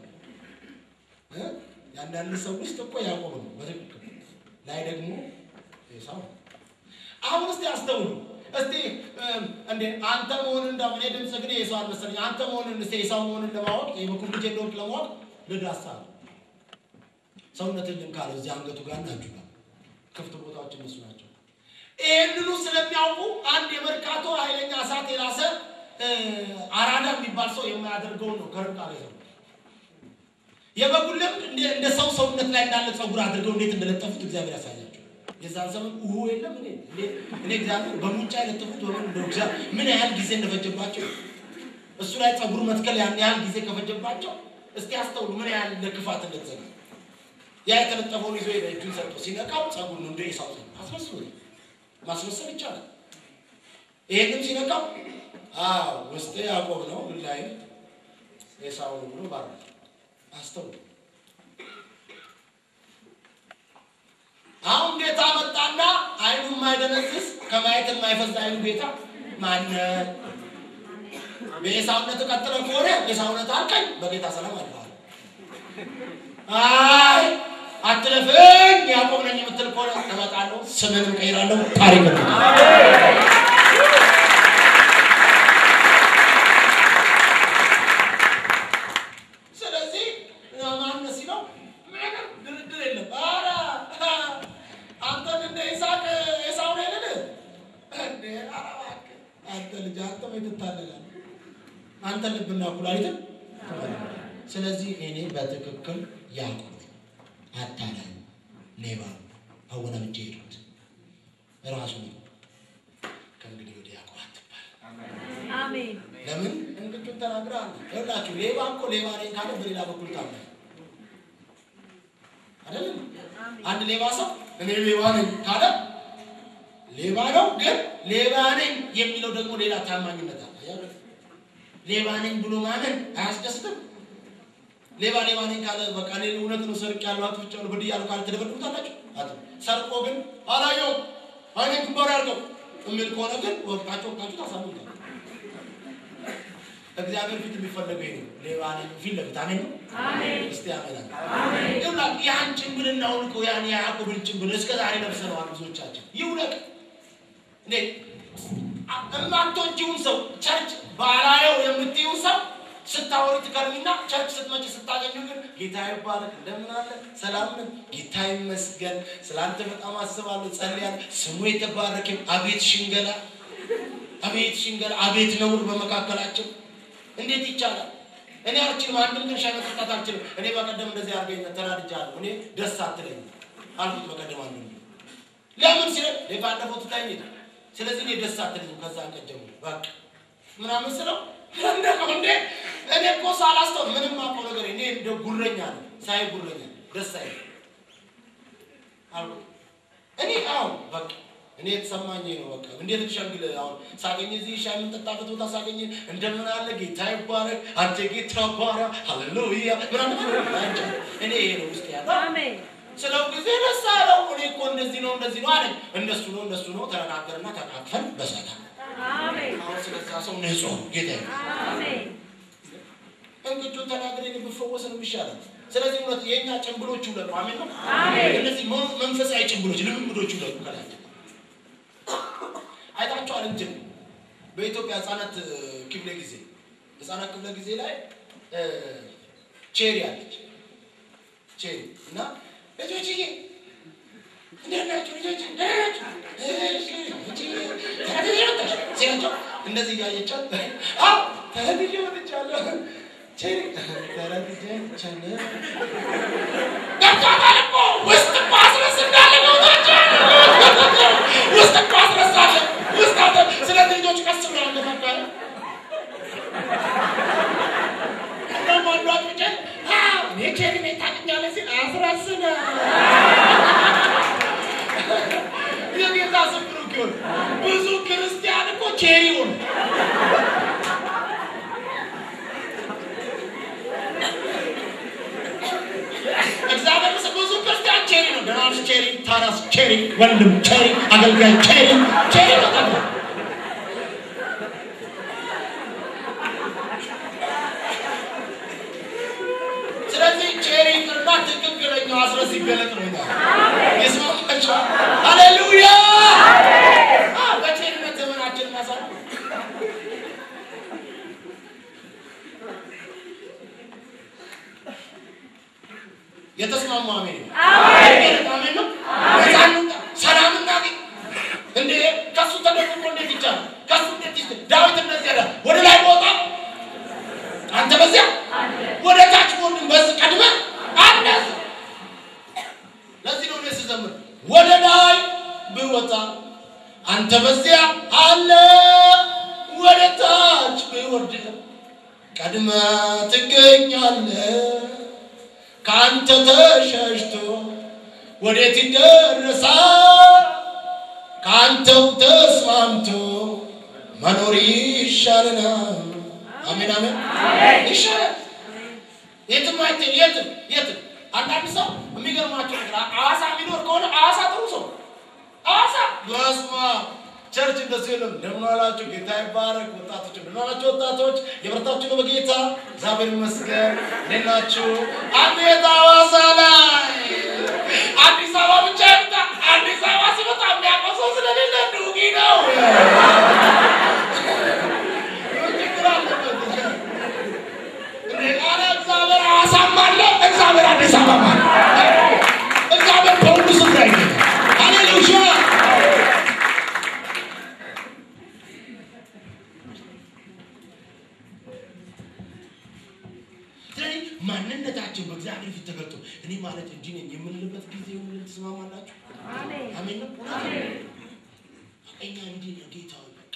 የአንዳንድ ሰው ውስጥ እኮ ያዕቆብ ነው በትክክል ላይ ደግሞ ኤሳው ነው። አሁን እስቲ አስተውሉ። እስቲ እንዴ አንተ መሆንን እንዳ እኔ ድምፅ ግን ኤሳው አልመሰለኝ። አንተ መሆንን እስቲ ኤሳው መሆንን ለማወቅ የበኩር ልጅ እንደሆንክ ለማወቅ ልዳሳ ሰውነትን ልም ካለ እዚህ አንገቱ ጋር ናችሁ ጋር ክፍት ቦታዎች እነሱ ናቸው። ይህንኑ ስለሚያውቁ አንድ የመርካቶ ኃይለኛ እሳት የላሰ አራዳ የሚባል ሰው የማያደርገውን ነው ከርቃ ላይ ሰው የበጉን ለምድ እንደ ሰው ሰውነት ላይ እንዳለ ጸጉር አድርገው እንዴት እንደለጠፉት እግዚአብሔር ያሳያቸው። የዛን ዘመን ውሁ የለም እኔ እኔ እግዚአብሔር በሙጫ የለጠፉት በምን እንደ እግዚአብሔር ምን ያህል ጊዜ እንደፈጀባቸው እሱ ላይ ጸጉር መትከል ያን ያህል ጊዜ ከፈጀባቸው እስቲ አስተውሉ ምን ያህል ለክፋት እንደተዘጋ ያ የተለጠፈውን ይዞ ሄደ እጁን ሰጥቶ ሲነቃው ጸጉር ነው እንደ ኤሳው ጸጉር አስመስሎ ማስመሰል ይቻላል። ይሄንም ሲነካው አዎ ውስጥ ያዕቆብ ነው ግን ላይ ኤሳው ነው ብሎ ባረ አስተውሉ። አሁን ጌታ መጣና አይኑ የማይደነዝዝ ከማየት የማይፈዝ አይኑ ጌታ ማነ በኤሳውነት ቀጥለ ከሆነ ኤሳውነት አልከኝ በጌታ ሰላም አልፈዋል። አይ አትለፍኝ ያዕቆብ ነኝ የምትል ከሆነ እመጣለሁ፣ ስምንም ቀይራለሁ፣ ታሪክ ነው። ስለዚህ ማነው ሲለው ምንም ድርድር የለም። ኧረ አንተን እንደ ይስሐቅ ኤሳው ነህ ልልህ እንዴ? ኧረ እባክህ አንተ ልጅ አንተ ምን ትታለላለህ? አንተ ልብና ኩላሊትን ስለዚህ እኔ በትክክል ያዕቆብ አታላይ ሌባ አወናብጄ ሄዱት ራሱ ነው። ከእንግዲህ ወደ ያዕቆብ አትባል። አሜን። ለምን እንቅጩን ተናግረሃል። ይኸውላችሁ ሌባ እኮ ሌባ ነኝ ካለ በሌላ በኩል ታምናል አይደለም? አንድ ሌባ ሰው እኔ ሌባ ነኝ ካለ ሌባ ነው፣ ግን ሌባ ነኝ የሚለው ደግሞ ሌላ ታማኝነት አለ። አያችሁ? ሌባ ነኝ ብሎ ማመን አያስደስትም። ሌባ ሌባ ነኝ ካለ በቃ እኔ እውነት ነው ሰርቅ ያለው አጥፍቻለሁ በድያለሁ ካለ ትደበድቡታላችሁ? አት ሰርቆ ግን አላየውም አይኔ ግንባር ያርገው የሚል ከሆነ ግን ወቅታችሁ ወቅታችሁ ታሳምኑታል። እግዚአብሔር ፊት የሚፈለገው ይሄ ነው። ሌባ ነኝ ፊት ለፊት አሜን ነው። እስቲ አሜን አሜን። ይውላል ያን ጭንብልና አውልቆ ያን የያዕቆብን ጭንብል እስከ ዛሬ ለብሰነዋል ብዙዎቻችን። ይውለቅ እኔ እማቶችውን ሰው ቸርች ባላየው የምትይው ሰው ስታወሪ ትከርሚና ቸርች ስትመጪ ስታገኙ ግን ጌታ ይባረክ እንደምን አለ ሰላም ነን ጌታ ይመስገን ስላንተ በጣም አስባለሁ ጸልያለሁ ስሙ የተባረከ አቤት ሽንገላ አቤት ሽንገላ አቤት ነውር በመካከላቸው እንዴት ይቻላል እኔ አልችልም አንድም ግን ሻይ መጠጣት አልችልም እኔ በቀደም እንደዚህ አድርገኝ ተናድጃለሁ እኔ ደስ አትለኝም አልኩት በቀደም አንዱ ለምን ሲለ ባለፈው ትታኝ ሄደ ስለዚህ እኔ ደስ አትለኝም ከዛ ቀን ጀምሮ በቃ ምናምን ስለው እንደው እንዴ እኔ እኮ ሳላስተው ምንም አውቀው ነገር እኔ እንደ ጉረኛ ነው ሳይ ጉረኛ ደስ አይ አልኩት እኔ አሁን በቃ እኔ የተሰማኝ ነው በቃ እንዴት ልሸንግል አሁን ሳገኝ እዚህ ሻይ የምንጠጣበት ቦታ ሳገኝ እንደምን አለ ጌታ ይባረክ አንተ ጌታ ባሪያ ሃሌሉያ ምናምን አንቺ እኔ ይሄ ነው ውስጥ ያለው አሜን። ስለው ጊዜ ደስ አለው እኔ እኮ እንደዚህ ነው እንደዚህ ነው አለኝ እንደሱ ነው እንደሱ ነው ተነጋገርና ተቃቅፈን በሰላም አሜን። አሁን ስለዛ ሰው ንጹህ ጌታ ይመስገን። አሜን። እንግዲህ ተናግረን ብፈወስ ነው የሚሻለው። ስለዚህ እውነት የእኛ ጭንብሎች ይውለቁ። አሜን ነው። አሜን። እነዚህ መ- መንፈሳዊ ጭንብሎች ልምምዶች ይውለቁ ከላቸው አይታችኋል። እንትን በኢትዮጵያ ህጻናት እ, ክፍለ ጊዜ ህጻናት ክፍለ ጊዜ ላይ እ, ቼሪ አለች ቼሪ እና ልጆችዬ እንዴት ናችሁ ልጆች ደህና ናችሁ? እሺ፣ እቺ ተረድቼ ወጣሽ ሲላቸው እንደዚህ እያየቻት አዎ ተረድቼ ወጥቻለሁ ቼሪ ተረድቼ ወጥቻለሁ ገብቷታል እኮ ውስጥ እኮ አስረስ እንዳለ ገብቷቸዋል ውስጥ እኮ አስረሳለ ውስጥ አለ ስለዚህ ልጆች ቀስ ብለው አንገፋፋል ደግሞ አንዷ ጩጬ አዎ እኔ ቼሪ ነኝ ታውቂኛለሽ ሲል አስረስነ የጌታ ስም ብሩክ ይሁን። ብዙ ክርስቲያን እኮ ቼሪ ሆነ። እግዚአብሔር ምስክር፣ ብዙ ክርስቲያን ቼሪ ነው። ደህና ነሽ ቼሪ፣ ታናስ ቼሪ፣ ወንድም ቼሪ፣ አገልጋይ ቼሪ፣ ቼሪ ነው ቀጥታ። ስለዚህ ቼሪ ቅርና ትክክለኛው አስረስ ይገለጥ ነው ይላል። ይስማማችኋል? ሃሌሉያ! አዎ፣ በቼርነት ዘመናችን እናሳልፍ። የተስማሙ አሜን ነው። አሜን አሜን ነው። ነፃ እንውጣ፣ ሰላም እናግኝ። እንዴ ከሱ ተደብቆ እንዴት ይቻላል? ከሱ እንዴት ይቻላል? ዳዊት እንደዚህ ያለ ወደ ላይ በወጣ አንተ በዚያ ወደ ታች ወርድን በዚህ ቀድመ አለ ለዚህ ነው እኔ ስዘምር ወደ ላይ ብወጣ አንተ በዚያ አለ፣ ወደ ታች ብወርድ ቀድመ ትገኛለ። ከአንተ ተሸሽቶ ወዴት ይደረሳል? ከአንተው ተስማምቶ መኖር ይሻለናል። አሜን አሜን ይሻላል። የትም አይተን የትም የትም አንዳንድ ሰው የሚገርማቸው ነገር አዋሳ የሚኖር ከሆነ አዋሳ ጥሩ ሰው አዋሳ በስመ አብ ቸርች እንደሱ የለም። እንደምን ዋላችሁ? ጌታ ይባረክ። ወጣቶች እንደምን ዋላችሁ? ወጣቶች የበረታችሁ ነው በጌታ እግዚአብሔር ይመስገን። እንዴት ናችሁ? አቤት አዋሳ ላይ አዲስ አበባ ብቻ ይምጣ። አዲስ አበባ ሲመጣ የሚያውቀው ሰው ስለሌለ ዱጊ ነው። ችግር አለበት። ኧረ እግዚአብሔር ሐዋሳም አለ፣ እግዚአብሔር አዲስ አበባ አለ። እግዚአብሔር በሁሉ ስፍራ ይገኛል። ሃሌሉያ! ስለዚህ ማንነታችን በእግዚአብሔር ፊት ተገልጦ እኔ ማለት እንዲህ ነኝ የምንልበት ጊዜ ይሁን ትስማማላችሁ? አሜን። አሜን ነው። አሜን። እኛ እንዲህ ነው ጌታ ሆይ በቃ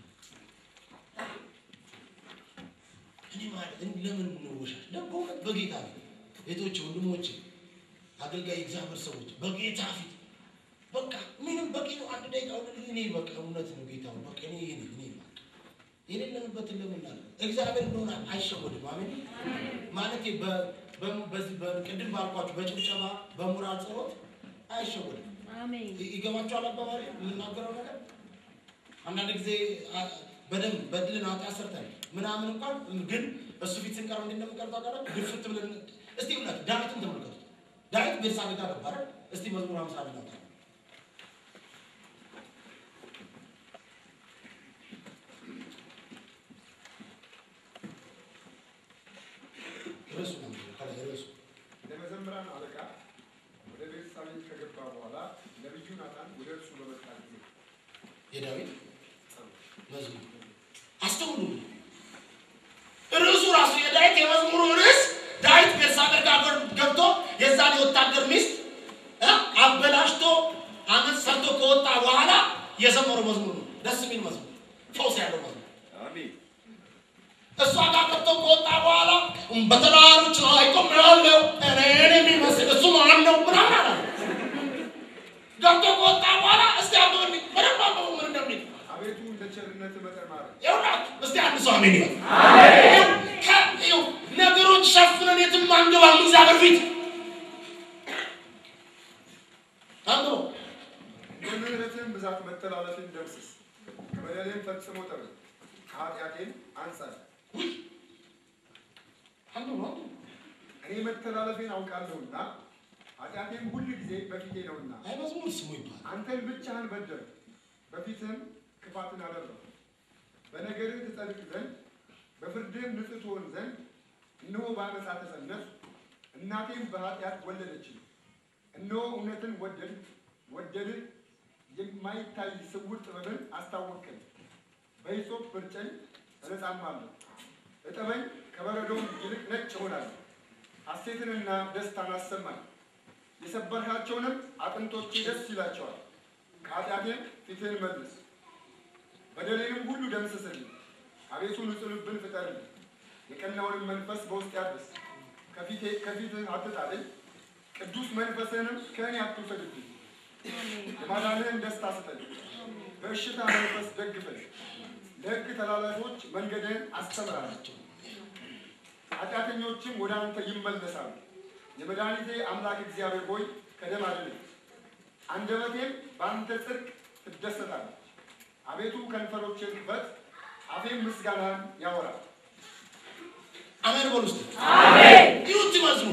እኔ ማለት እንዲህ ለምን እንወሻሽ? ደግሞ በእውነት በጌታ ፊት ቤቶች ወንድሞች፣ አገልጋይ እግዚአብሔር ሰዎች በጌታ ፊት በቃ ምንም በቂ ነው። አንድ ደቂቃ ወደ እኔ በቃ እውነት ነው ጌታ ሆይ በቃ እኔ ይሄ ነኝ እኔ በቃ የሌለንበትን ለምን አለ እግዚአብሔር እንደሆነ አይሸወድም። አሜን ማለት በ- በ- በዚህ በቅድም ባልኳችሁ በጭብጨባ በሙራል ጸሎት አይሸወድም። አሜን። ይ- ይገባችኋል አባባሪ የምናገረው ነገር አንዳንድ ጊዜ አ- በደንብ በድልን ኃጢአት ሰርተን ምናምን እንኳን ግን እሱ ፊት ስንቀርብ እንዴት እንደምንቀርብ ታውቃላችሁ? ግፍት ብለን እስቲ እውነት ዳዊትን ተመልከቱት። ዳዊት ቤርሳቤ ጋር ገባ አይደል? እስቲ መዝሙር ሃምሳ አንድ ነው ርዕሱ ነው ከላይ ርዕሱ ለመዘምራን አለቃ ወደ ቤርሳቤ ከገባ በኋላ ነቢዩ ናታን ወደ እርሱ በመጣ ጊዜ የዳዊት መዝሙር አስተውሉ። ርዕሱ ራሱ የዳዊት የመዝሙሩ ርዕስ ዳዊት ቤርሳቤ ጋር ገብቶ የዛን የወታደር ሚስት እ አበላሽቶ አመት ሰርቶ ከወጣ በኋላ የዘመረው መዝሙር ነው። ደስ የሚል መዝሙር፣ ፈውስ ያለው መዝሙር። አሜን እሷ ጋር ገብቶ ከወጣ በኋላ በተራሮች ላይ ቆሜያለሁ እኔን የሚመስል እሱ ማን ነው ምናምን አላለ። ገብቶ ከወጣ በኋላ እስቲ አንብብልኝ በደንብ አንብቡ ምን እንደሚል አቤቱ እንደ ቸርነት መጠን ማረን። ይኸውላችሁ እስቲ አንድ ሰው አሜን ይበል። ይኸው ከ- ይኸው ነገሮች ሸፍነን የትም አንገባም እግዚአብሔር ፊት አንብበው። እንደ ምሕረትህም ብዛት መተላለፌን ደምስስ፣ ከበደሌም ፈጽሞ ጠበኝ፣ ከኃጢአቴም አንጻኝ። አንብበው አንብበው። እኔ መተላለፌን አውቃለሁና ኃጢአቴም ሁል ጊዜ በፊቴ ነውና አይ መዝሙር ስሙ ይባላል። አንተን ብቻህን በደል በፊትህም ክፋትን አደረግሁ። በነገርህ ትጸድቅ ዘንድ በፍርድህም ንጹሕ ትሆን ዘንድ እነሆ በዓመፃ ተፀነስሁ፣ እናቴም በኃጢአት ወለደችኝ። እነሆ እውነትን ወደድ ወደድህ፣ የማይታይ ስውር ጥበብን አስታወቅከኝ። በሂሶጵ ብርጨኝ እነጻማለሁ፣ እጠበኝ ከበረዶም ይልቅ ነጭ እሆናለሁ። ሐሴትንና ደስታን አሰማኝ፣ የሰበርካቸውንም አጥንቶቼ ደስ ይላቸዋል። ከኃጢአቴም ፊትህን መልስ፣ በደሌንም ሁሉ ደምስስልኝ። አቤቱ ንጹሕ ልብን ፍጠርልኝ፣ የቀናውንም መንፈስ በውስጤ አድስ። ከፊቴ ከፊትህ አትጣለኝ፣ ቅዱስ መንፈስህንም ከእኔ አትውሰድብኝ። የማዳንህን ደስታ ስጠኝ፣ በእሽታ መንፈስ ደግፈኝ። ለሕግ ተላላፊዎች መንገድህን አስተምራላቸው፣ ኃጢአተኞችም ወደ አንተ ይመለሳሉ። የመድኃኒቴ አምላክ እግዚአብሔር ሆይ ከደም አድነኝ፣ አንደበቴም በአንተ ጽድቅ ትደሰታለች። አቤቱ ከንፈሮቼን ክፈት፣ አፌም ምስጋናህን ያወራል። አሜን በሉ እስቲ። አሜን ይሁት መዝሙር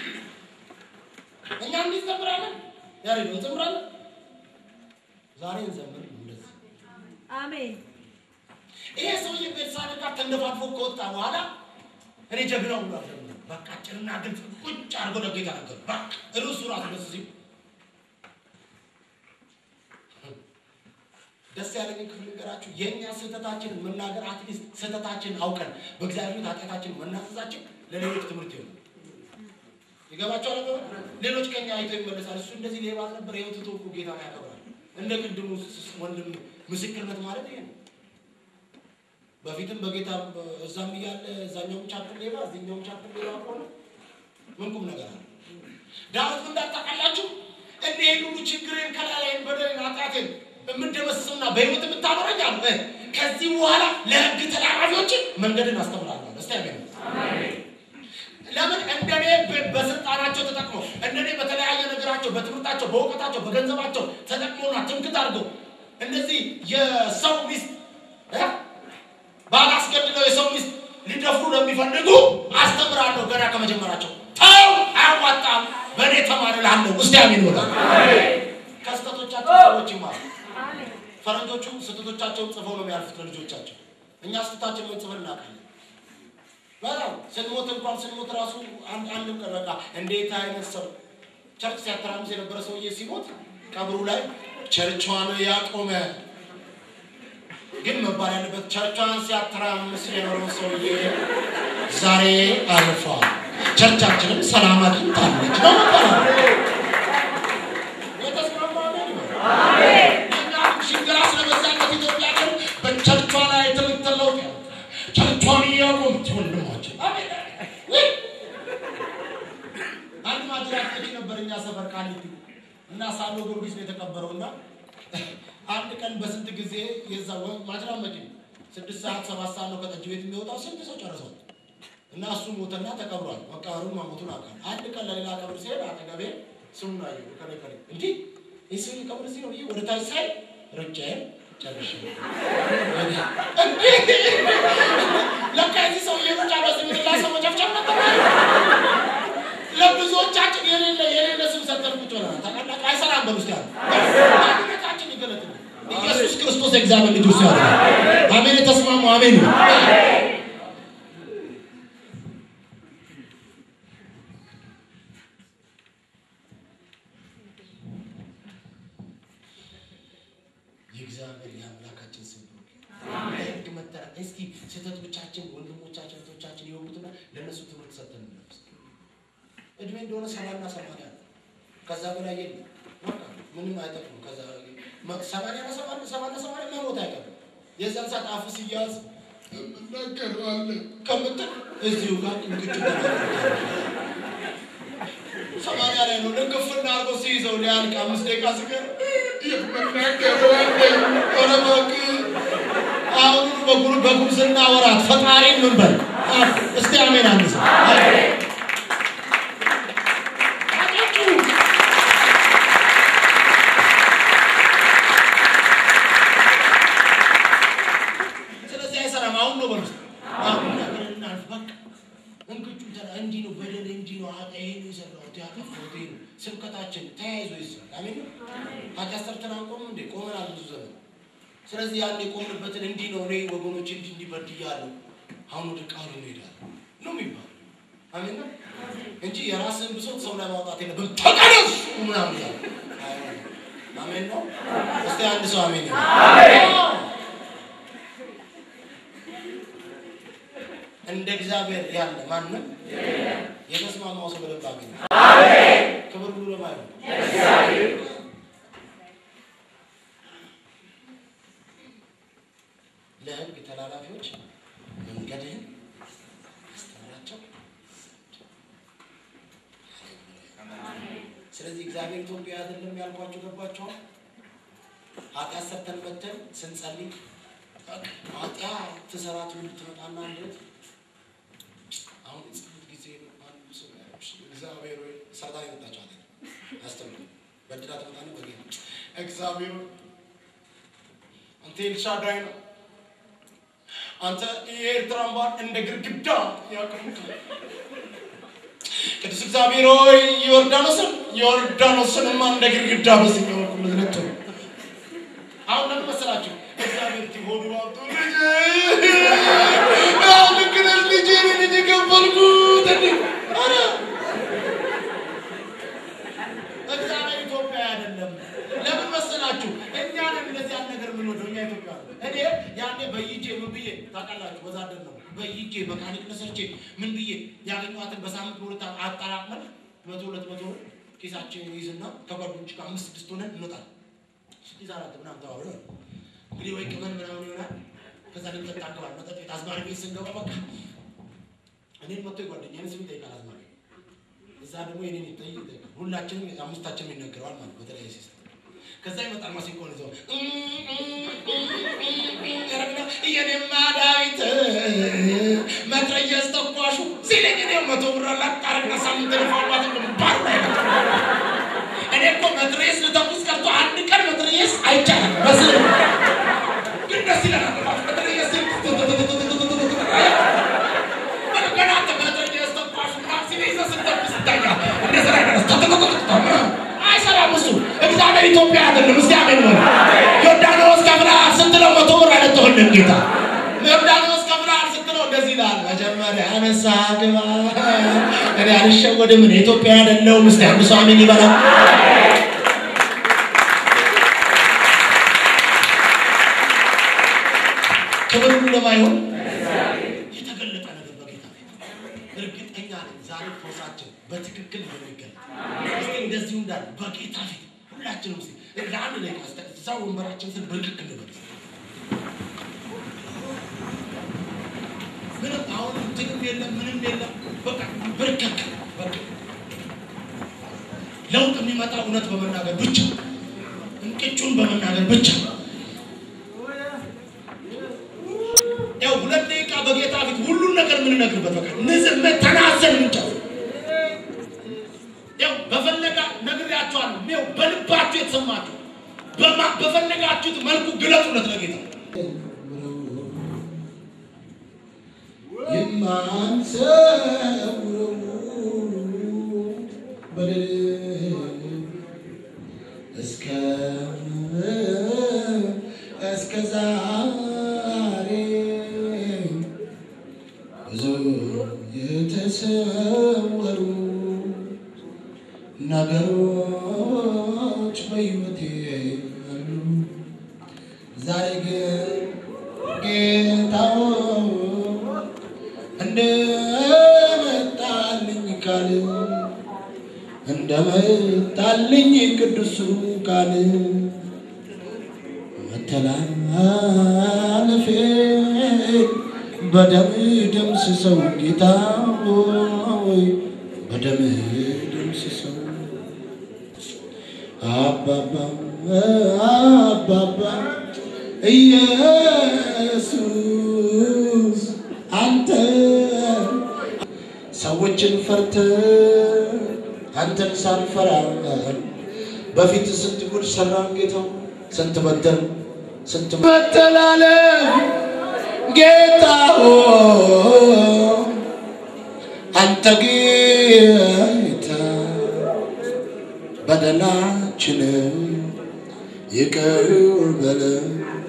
እኛ እንዲህ እንዘምራለን። ያሬድ እንዘምራለን። ዛሬ እንዘምር እንደዚህ አሜን ይሄ ሰውዬ ቤተሳቤ ጋር ተንደፋድፎ ከወጣ በኋላ እኔ ጀግናው ብሎ አዘምር በቃ ጭርና ግልጽ ቁጭ አድርጎ ለጌታ ነገሩ። በቃ ርዕሱ ራሱ ደስ ሲል ደስ ያለኝ ክፍል ንገራችሁ። የእኛ ስህተታችንን መናገር አትሊስት ስህተታችንን አውቀን በእግዚአብሔር ፊት ኃጢአታችንን መናዘዛችን ለሌሎች ትምህርት ይሆናል። ይገባቸዋል። ነገር ሌሎች ከኛ አይተው ይመለሳል። እሱ እንደዚህ ሌባ ነበር፣ ይኸው ትቶ እኮ ጌታን ያከብራል። እንደ ቅድሙ ወንድም ምስክርነት ማለት ይሄ ነው። በፊትም በጌታ እዛም እያለ እዛኛውም ቻፕል ሌባ እዚህኛውም ቻፕል ሌባ ከሆነ ምን ቁም ነገር አለ? ዳዊት ምን እንዳታውቃላችሁ? እኔን ሁሉ ችግሬን ከላላይን በደሌን ኃጢአቴን የምደመስስና በሕይወት የምታኖረኝ አሉ። ከዚህ በኋላ ለሕግ ተላላፊዎች መንገድን አስተምራለሁ። እስቲ አሜን። ለምን እንደኔ በ- በስልጣናቸው ተጠቅመው እንደኔ በተለያየ ነገራቸው በትምህርታቸው፣ በእውቀታቸው፣ በገንዘባቸው ተጠቅመውና ትምክት አድርገው እንደዚህ የሰው ሚስት እ? ባላስገድለው የሰው ሚስት ሊደፍሩ ለሚፈልጉ አስተምራለሁ። ገና ከመጀመራቸው ተው፣ አያዋጣም፣ በእኔ ተማር እልሃለሁ። እስቲ አሜን በሉ። ከስህተቶቻቸው ሰዎች ይማሩ። አሜን ፈረንጆቹ ስህተቶቻቸውን ጽፈው ነው የሚያልፉት ለልጆቻቸው። እኛ ስህተታችንን ጽፈን እናውቃለን። በጣም ስንሞት እንኳን ስንሞት ራሱ አንድ አንድም ቀን በቃ እንዴት አይነት ሰው ቸርች ሲያተራምስ የነበረ ሰውዬ ሲሞት ቀብሩ ላይ ቸርቿን ያቆመ ግን መባል ያለበት ቸርቿን ሲያተራምስ የኖረው ሰውዬ ዛሬ አልፏል፣ ቸርቻችንም ሰላም አግኝታለች ነው መባል ያለበት። የተስማማ አሜን ይበል። እኛ ሽንገላ ስለበዛበት ኢትዮጵያ ግን በቸርቿ ላይ ትምህርት ለውጥ ያመጣል። ቸርቿን እያቆመች ወንድማችን አሜን። ውይ! አንድ ማጅራት ልጅ ነበር እኛ ሰፈር ቃሊቲ እና ሳሎ ጊዮርጊስ ነው የተቀበረው እና አንድ ቀን በስንት ጊዜ የዛ ወ- ማጅራት መጪ ስድስት ሰዓት ሰባት ሰዓት ነው ከጠጅ ቤት የሚወጣው ስንት ሰው ጨርሷል እና እሱ ሞተና ተቀብሯል መቃብሩን መሞቱን አውቃለሁ አንድ ቀን ለሌላ ቀብር ሲሄድ አጠገቤ ስሙን አየሁ ከላይ ከላይ እንዲህ ይህ ሰው ቀብር እዚህ ነው ብዬ ወደ ታች ሳይ ሩጫዬን ጨርሼ ለካ የዚህ ሰውዬ ብቻ በዚህ ምድር ላይ ሰው መጨፍጨፍ ነበር። ለብዙዎቻችን የሌለ የሌለ ስም ሰጠን ቁጭ ብለናል። ታውቃላችሁ፣ አይሰራም። በውስጥ ያለ ማንነታችን ይገለጥልናል። ኢየሱስ ክርስቶስ የእግዚአብሔር ልጅ እሱ ያለ አሜን። የተስማሙ አሜን ነው። የእግዚአብሔር የአምላካችን ስም ነው። ህግ መተራ እስኪ ስህተቶቻችን ወንድሞቻችን እህቶቻችን የወጉትና ለእነሱ ትምህርት ሰጥተን እንለብስ። እድሜ እንደሆነ ሰባና ሰማንያ ነው። ከዛ በላይ የለም። በቃ ምንም አይጠቅም። ከዛ መ- ሰማንያ እና ሰማንያ ሰማንያ ሰማንያ መሞት አይቀርም። የዛን ሰዓት አፍ ሲያዝ እናገረዋለን ከምትል እዚሁ ጋር እንግጭ ሰማንያ ላይ ነው ልክፍና አርጎ ሲይዘው ሊያልቅ አምስት ደቂቃ ሲቀር የምናገረዋለን ኧረ እባክህ አሁን በጉር በጉብዝና ወራት ፈጣሪን ምን በል አፍ እስቲ አሜን አንስ ስለዚህ አይሰራም። አሁን ነው በሉት። አሁን ነገር እናልፍ በቃ እንግጩ ተራ እንዲህ ነው በደል እንዲህ ነው አጣ ይሄን የሰራሁት ያጠፋሁት ይሄ ነው። ስብከታችን ተያይዞ ይሰራል። አሜን ነው። ኃጢአት ሰርተን አንቆምም እንዴ? ቆመናል ብዙ ዘመን። ስለዚህ ያን የቆምንበትን እንዲህ ነው እኔ ወገኖች እንዲህ እንዲህ በድያለሁ፣ አሁን ወደ ቃሉ እንሄዳለን ነው የሚባለው። አሜን ነው እንጂ የራስህን ብሶት ሰው ላይ ማውጣት የለብህም። ተቀደሱ ምናምን እያለ አይሆንም። አሜን ነው። እስቲ አንድ ሰው አሜን ነው። እንደ እግዚአብሔር ያለ ማንም የተስማማው ሰው በደንብ አሜን። ክብር ሁሉ ለማን ነው? ለሕግ ተላላፊዎች መንገድህን አስተምራቸው። ስለዚህ እግዚአብሔር ኢትዮጵያ አይደለም ያልኳቸው ገባቸዋል። ኃጢአት ሰርተን መተን ስንጸልይ ኃጢአት ትሰራ ትውልድ ትመጣና እንዴት አሁን የጸሎት ጊዜ ነው። አንዱ ሰው ያለሽ እግዚአብሔር ሆይ ሰርታ የመጣች አለ አስተምሩ በድራ ትመጣና በጌታ እግዚአብሔር ሆይ አንተ ኤልሻዳይ ነው። አንተ የኤርትራን ባህር እንደ ግድግዳ ያቀምካል። ቅዱስ እግዚአብሔር ሆይ ዮርዳኖስን ዮርዳኖስንማ እንደ ግድግዳ በዚህ በኩል ልትነቱ አሁን ለምን መሰላችሁ? እግዚአብሔር ሆኑ አብቶ ልክ ነሽ ልጄ ልጅ ከፈልኩት እንዴ! ኧረ እግዚአብሔር ኢትዮጵያ አይደለም። ለምን መሰላችሁ? እኛ ነን እንደዚህ ያን ነገር የምንወደው እኛ ኢትዮጵያ ነው። እኔ ያኔ በይጄ ምን ብዬ ታውቃላችሁ? ወዛደር ነው በይጄ መካኒክ ነሰርቼ ምን ብዬ ያገኘኋትን በሳምንት በሁለት አጠራቅመን መቶ ሁለት መቶ ብር ኪሳችን ይዝና ከጓደኞች ጋር አምስት ስድስት ሆነን እንወጣለን። ስድስት አራት ምናምን ተባብለን እንግዲህ ወይ ቅመን ምናምን ይሆናል። ከዛ ልንጠጣ አካባቢ መጠጥ ቤት አዝማሪ ቤት ስንገባ በቃ እኔን መጥቶ የጓደኛዬን ስም ይጠይቃል አዝማሪ እዛ ደግሞ የኔን ይጠይቅ ይጠይቃል። ሁላችንም አምስታችንም ይነገረዋል ማለት ነው በተለያየ ሲስተም። ከዛ ይመጣል ማሲንቆን ይዘው ያረግና የኔማ ዳዊት መትረየስ ተኳሹ ሲለኝ እኔ መቶ ብር ላጣርና ሳምንት ልፋባት ባሩ ላይ ነው እኔ እኮ መትረየስ ልተኩስ ቀርቶ አንድ ቀን መትረየስ አይቻልም። በስል ግን ደስ ይለናል። መትረየስ ገና አንተ መትረየስ ተኳሹ ምናምን ሲል ይዘህ ስትተኩስ ይታያል። እንደ ስራ አይደረስ አይሰራም እሱ። እግዚአብሔር ኢትዮጵያ አይደለም። እስቲ አሜን በሉ። ዮርዳኖስ ከፍለሃል ስትለው መቶ ብር አይለጥህልም ጌታ። ዮርዳኖስ ከፍለሃል ስትለው እንደዚህ ይላል። መጀመሪያ ንስሐ ግባ። እኔ አልሸወድም። እኔ ኢትዮጵያ አይደለሁም። እስቲ አንድ ሰው አሜን ይበላል። ክብር ሁሉ ለማይሆን የተገለጠ ነገር በጌታ ፊት እርግጠኛ ነኝ። ዛሬ ፎሳችን በትክክል እንደሚገለጥ እስቲ እንደዚሁ እንዳለ በጌታ ፊት ሁላችንም እስቲ ለአንድ ላይ ካስተ እዛ ወንበራችን ስር ብርክክ እንበል። ምንም አሁን እንትንም የለም ምንም የለም። በቃ ብርክክ በቃ ለውጥ የሚመጣ እውነት በመናገር ብቻ እንቅጩን በመናገር ብቻ ያው ሁለት ደቂቃ በጌታ ፊት ሁሉን ነገር የምንነግርበት በቃ ንዝም ተናዘን ምንጨው ያው በፈለጋ ነግሬያቸዋለሁ። ይኸው በልባችሁ የተሰማችሁ በማ- በፈለጋችሁት መልኩ ግለጹለት ለጌታ የማንሰውረው በደል እስከ እስከ ዛሬ ብዙ የተሰወሩ ነገሮች በሕይወቴ አሉ። ዛሬ ግን ጌታው እንደመጣልኝ ቃል እንደመጣልኝ ቅዱሱ ቃል መተላለፌ በደም ደምስሰው ጌታ ሆይ በደም ደምስሰው አባባ አባባ ኢየሱስ አንተ ሰዎችን ፈርተ አንተን ሳንፈራ በፊት ስንት ጉድ ሰራን ጌታው ስንት በደል ስንት መተላለፍ ጌታ ሆይ አንተ ጌታ በደላችን ይቅር በለን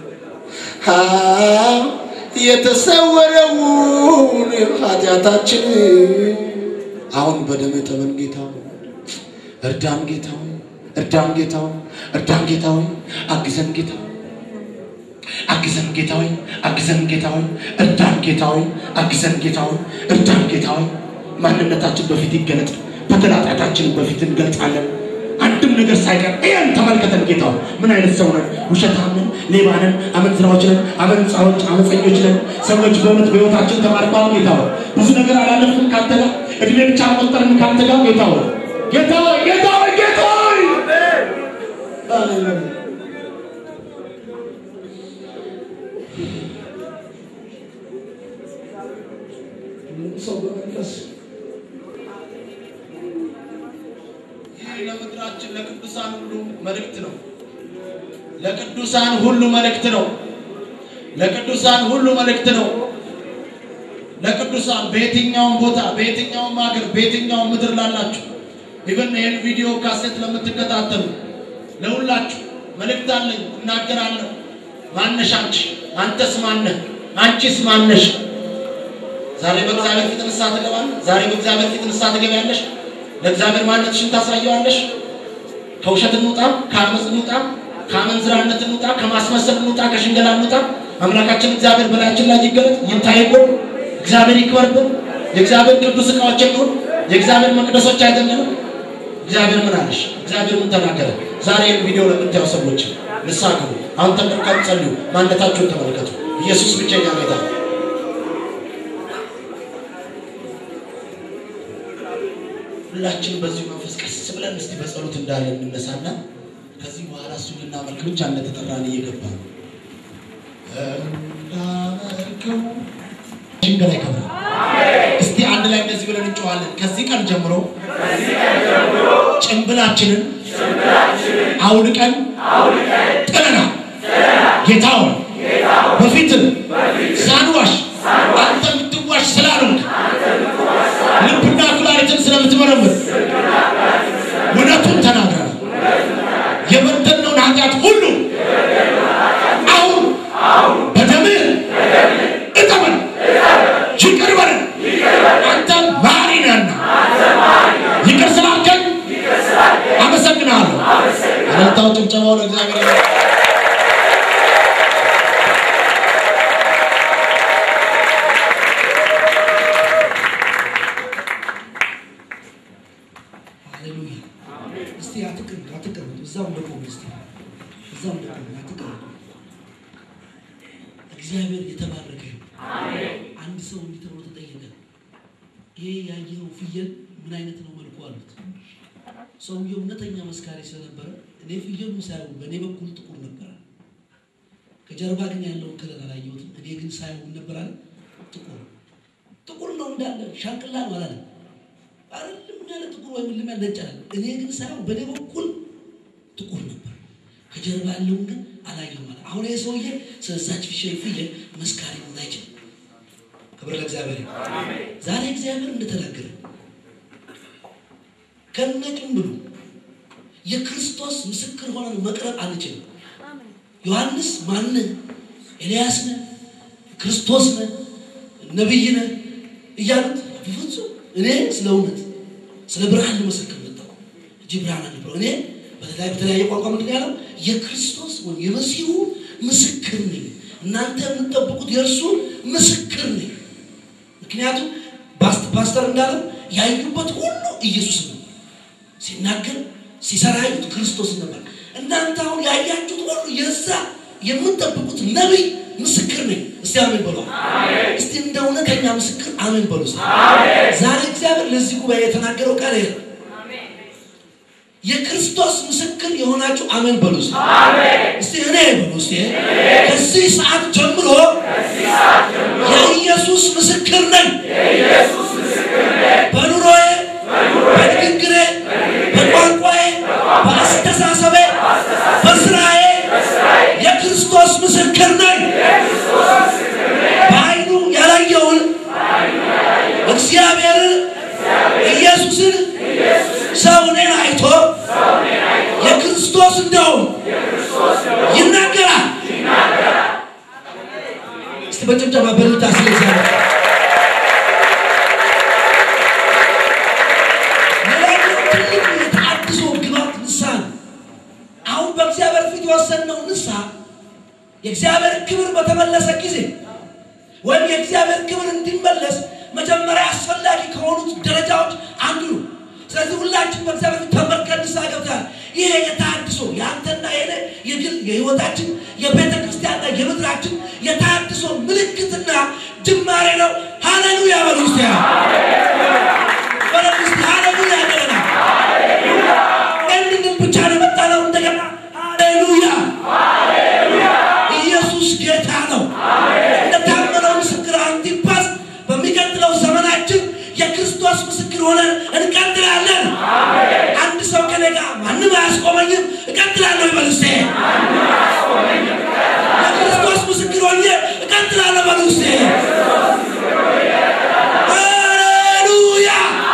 የተሰወረውን ኃጢአታችን አሁን በደም ተመን ጌታ እርዳን ጌታ እርዳን ጌታ እርዳን ጌታ አግዘን ጌታ አግዘን ጌታ አግዘን ጌታ እርዳን ጌታ አግዘን ጌታ እርዳን ጌታ ማንነታችን በፊት ይገለጥ በተላጣታችን በፊት እንገልጻለን አንድም ነገር ሳይቀር ይህን ተመልከተን ጌታ ምን አይነት ሰው ነን? ውሸታም ነን፣ ሌባ ነን፣ አመንዝራዎች ነን፣ አመንጻዎች፣ አመፀኞች ነን። ሰዎች በእውነት በሕይወታችን ተማርኳል። ጌታ ሆይ ብዙ ነገር አላለፍንም ካንተ ጋር እድሜ ብቻ ቆጠርን ካንተ ጋር ጌታ ሆይ ጌታ ሆይ ጌታ ሆይ ጌታ ሆይ ሰው በመንፈስ ይህ ለምድራችን ለቅዱሳን ሁሉ መልእክት ነው። ለቅዱሳን ሁሉ መልእክት ነው። ለቅዱሳን ሁሉ መልእክት ነው። ለቅዱሳን በየትኛውም ቦታ በየትኛውም ሀገር በየትኛውም ምድር ላላችሁ ኢቨን ይህን ቪዲዮ ካሴት ለምትከታተሉ ለሁላችሁ መልእክት አለኝ፣ እናገራለሁ። ማነሽ አንቺ? አንተስ ማነህ? አንቺስ ማነሽ? ዛሬ በእግዚአብሔር ፊት ንስሐ ትገባለህ። ዛሬ በእግዚአብሔር ፊት ንስሐ ትገቢያለሽ። ለእግዚአብሔር ማንነትሽን ታሳየዋለሽ። ከውሸት እንውጣ፣ ከአመፅ እንውጣ፣ ከአመንዝራነት እንውጣ፣ ከማስመሰል እንውጣ፣ ከሽንገላ እንውጣ። አምላካችን እግዚአብሔር በላያችን ላይ ይገለጥ፣ ይታይብን፣ እግዚአብሔር ይክበርብን። የእግዚአብሔር ቅዱስ ዕቃዎች እንሁን፣ የእግዚአብሔር መቅደሶች አይደለንም። እግዚአብሔር ምን አለሽ? እግዚአብሔር ምን ተናገረ? ዛሬ ይህን ቪዲዮ ለምታዩ ሰዎች ንስሐ ግቡ። አሁን ተንበርካችሁ ጸልዩ። ማንነታችሁን ተመልከቱ። ኢየሱስ ብቸኛ ጌታ ነው። ሁላችን በዚሁ መንፈስ ቀስ ብለን እስቲ በጸሎት እንዳለ እንነሳና ከዚህ በኋላ እሱ ልናመልክ ብቻ እንደተጠራን እየገባ ነው። እንዳመልከው ሽንገላ ይከብራል። እስቲ አንድ ላይ እንደዚህ ብለን እንጨዋለን። ከዚህ ቀን ጀምሮ ጭንብላችንን አውልቀን ጥለናል። ጌታ ሆይ በፊትም ሳንዋሽ አንተ የምትዋሽ ስላልሆንክ ልብና ኩላሊትን ስለምትመረምር እውነቱን ተናግረናል። የበደልነውን ኃጢአት ሁሉ አሁን በደምህ እጠበን፣ ይቅር በለን። አንተ መሐሪ ነህና ይቅር ስላልከኝ አመሰግናለሁ። እልልታው ጭብጨባው ለእግዚአብሔር ይሁን። ሃሌሉያ። እስቲ አትቀመጡ፣ አትቀመጡ። እዛው እንደቆሙ እስቲ እዛው እንደቆሙ አትቀመጡ። እግዚአብሔር የተባረከ ይሁን። አንድ ሰው እንዲህ ተብሎ ተጠየቀ። ይሄ ያየኸው ፍየል ምን አይነት ነው መልኩ አሉት። ሰውየው እውነተኛ መስካሪ ስለነበረ እኔ ፍየሉ ሳይሆን በእኔ በኩል ጥቁር ነበረ፣ ከጀርባ ግን ያለውን ከለር አላየሁትም። እኔ ግን ሳይሆን ነበር አለ ጥቁር ጥቁር ነው እንዳለ ሻንቅላ ነው አላለም። አይደለም ያለ ጥቁር ወይም ልም ያለ ነጭ አለ። እኔ ግን ሳይሆን በእኔ በኩል ጥቁር ነበር፣ ከጀርባ ያለውን ግን አላየሁም አለ። አሁን ይህ ሰውዬ ስለዛች ፊሽ ፍየል መስካሪ መሆን አይችልም። ክብር ለእግዚአብሔር ይሁን። ዛሬ እግዚአብሔር እንደተናገረ ከነጭምብሉ የክርስቶስ ምስክር ሆነን መቅረብ አንችልም። ዮሐንስ ማን ኤልያስ ነህ፣ ክርስቶስ ነህ፣ ነቢይ ነህ እያሉት በፍጹም እኔ ስለ እውነት ስለ ብርሃን ልመሰክር መጣሁ እንጂ ብርሃን አለ ብሎ እኔ በተለያየ በተለያየ ቋንቋ ምንድን ነው ያለው የክርስቶስ ወይም የመሲሁ ምስክር ነኝ። እናንተ የምትጠብቁት የእርሱ ምስክር ነኝ። ምክንያቱም ፓስት- ፓስተር እንዳለው ያዩበት ሁሉ ኢየሱስ ነው ሲናገር ሲሰራ ያዩት ክርስቶስ ነበር። እናንተ አሁን ያያችሁት ሁሉ የዛ የምትጠብቁት ነቢይ ምስክር ነኝ። እስቲ አሜን በሉ። እስቲ እንደ እውነተኛ ምስክር አሜን በሉ። እስቲ ዛሬ እግዚአብሔር ለዚህ ጉባኤ የተናገረው ቃል ይሄ ነው። የክርስቶስ ምስክር የሆናችሁ አሜን በሉ። እስቲ እስቲ እኔ በሉ። እስቲ ከዚህ ሰዓት ጀምሮ የኢየሱስ ምስክር ነኝ። በኑሮዬ፣ በንግግሬ፣ በቋንቋዬ፣ በአስተሳሰቤ፣ በስራዬ የክርስቶስ ምስክር ነኝ። በዓይኑ ያላየውን እግዚአብሔርን ኢየሱስን ሰው እኔን አይቶ የክርስቶስ እንደውም ይናገራል። እስቲ በጭብጨባ በልታ ስለ እግዚአብሔር ሌላኛው ትልቁ የተአድሶ ግባት ንስሐ ነው። አሁን በእግዚአብሔር ፊት የወሰንነው ንስሐ የእግዚአብሔር ክብር በተመለሰ ጊዜ ወይም የእግዚአብሔር ክብር እንዲመለስ መጀመሪያ አስፈላጊ ከሆኑት ደረጃዎች አንዱ ነው። ስለዚህ ሁላችን በእግዚአብሔር ፊት ተመልከን ንስሐ ገብተናል። ይሄ የተሃድሶ የአንተና የኔ የግል የህይወታችን የቤተ ክርስቲያንና የምድራችን የተሃድሶ ምልክትና ጅማሬ ነው። ሃሌሉያ በሉ እስቲ በሉ እስቲ ሃሌሉያ ገለና እንድንም ብቻ ነው የመጣ ነው። እንደገና ሃሌሉያ ኢየሱስ ጌታ ነው። እንደታመነው ምስክር አንቲፓስ በሚቀጥለው ዘመናችን የክርስቶስ ምስክር ሆነን እንቀጥላለን። አንድ ሰው ከኔ ጋር ማንም አያስቆመኝም እቀጥላለሁ ይበል እስቴ። የክርስቶስ ምስክር ሆኜ እቀጥላለሁ በሉ እስቴ። ሃሌሉያ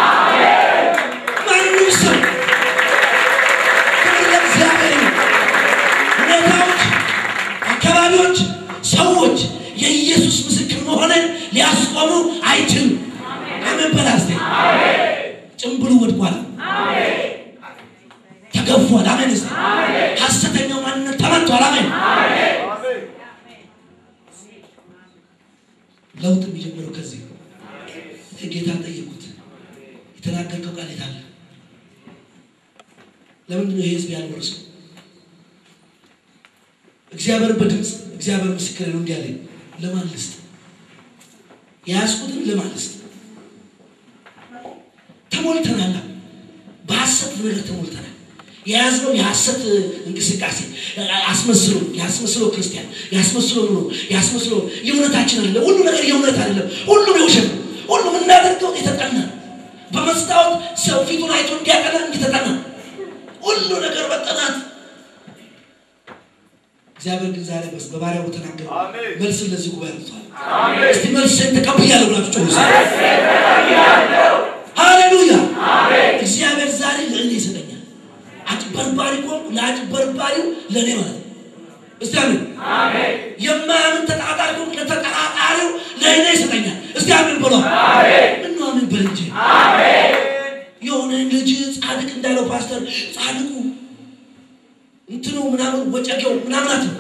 ማንም ሰው ክብር ለእግዚአብሔር ይሁን። ሁኔታዎች፣ አካባቢዎች፣ ሰዎች የኢየሱስ ምስክር መሆንን ሊያስቆሙ አይችሉም። አሜን በል እስቲ። ጭምብሉ ወድቋል፣ ተገፏል። አሜን እስቲ። ሐሰተኛው ማንነት ተመቷል። አሜን። ለውጥ የሚጀምረው ከዚህ ነው። ጌታን ጠየቁት፣ የተናገርከው ቃል የት አለ? ለምንድን ነው ይህ ህዝብ ያልወረሰው? እግዚአብሔር በድምፅ እግዚአብሔር ምስክር ነው እንዲህ አለኝ። ለማን ልስጥ? የያዝኩትን ለማን ልስጥ? ተሞልተናል። በሐሰት ነገር ተሞልተናል። የያዝነው የሐሰት እንቅስቃሴ አስመስሎ ያስመስሎ ክርስቲያን ያስመስሎ ኑሮ ያስመስሎ የእውነታችን አይደለም። ሁሉ ነገር የእውነት አይደለም። ሁሉም የውሸት ነው። ሁሉም እናደርገው የተጠና ነው። በመስታወት ሰው ፊቱን አይቶ እንዲያቀና እንዲተጠና ሁሉ ነገር በጠናት እግዚአብሔር ግን ዛሬ በስ በባሪያው በተናገረ አሜን። መልስን ለዚህ ጉባኤ አምጥቷል። እስቲ መልስን ተቀብያለሁ ብላችሁ ጮሁ። ሃሌሉያ! እግዚአብሔር ዛሬ ለእኔ ይሰጠኛል። አጭበርባሪ ከሆንኩ ለአጭበርባሪው ለእኔ ማለት ነው። እስቲ አሜን። የማያምን ተጠራጣሪ ከሆንኩ ለተጠራጣሪው ለእኔ ይሰጠኛል። እስቲ አሜን ብሎ ምነው አሜን በል እንጂ የሆነ ልጅ ጻድቅ እንዳለው ፓስተር ጻድቁ እንትኑ ምናምን ወጨጌው ምናምን አትበል።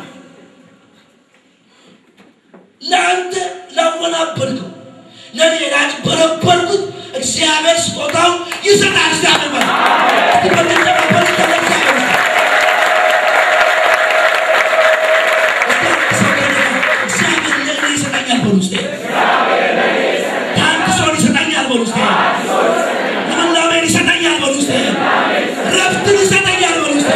ለአንተ ላወናበድከው ለእኔ ላጭበረበርኩት እግዚአብሔር ስጦታው ይሰጣል። እግዚአብሔር በል እስቲ በመጨባበል ይታለ እግዚአብሔር በል። እስቲ አንድ ሰው ከእኔ ጋር እግዚአብሔር ለእኔ ይሰጠኛል በሉ እስቲ። ታድሶን ይሰጠኛል በሉ እስቲ። ልምላሜን ይሰጠኛል በሉ እስቲ። ረፍትን ይሰጠኛል በሉ እስቲ።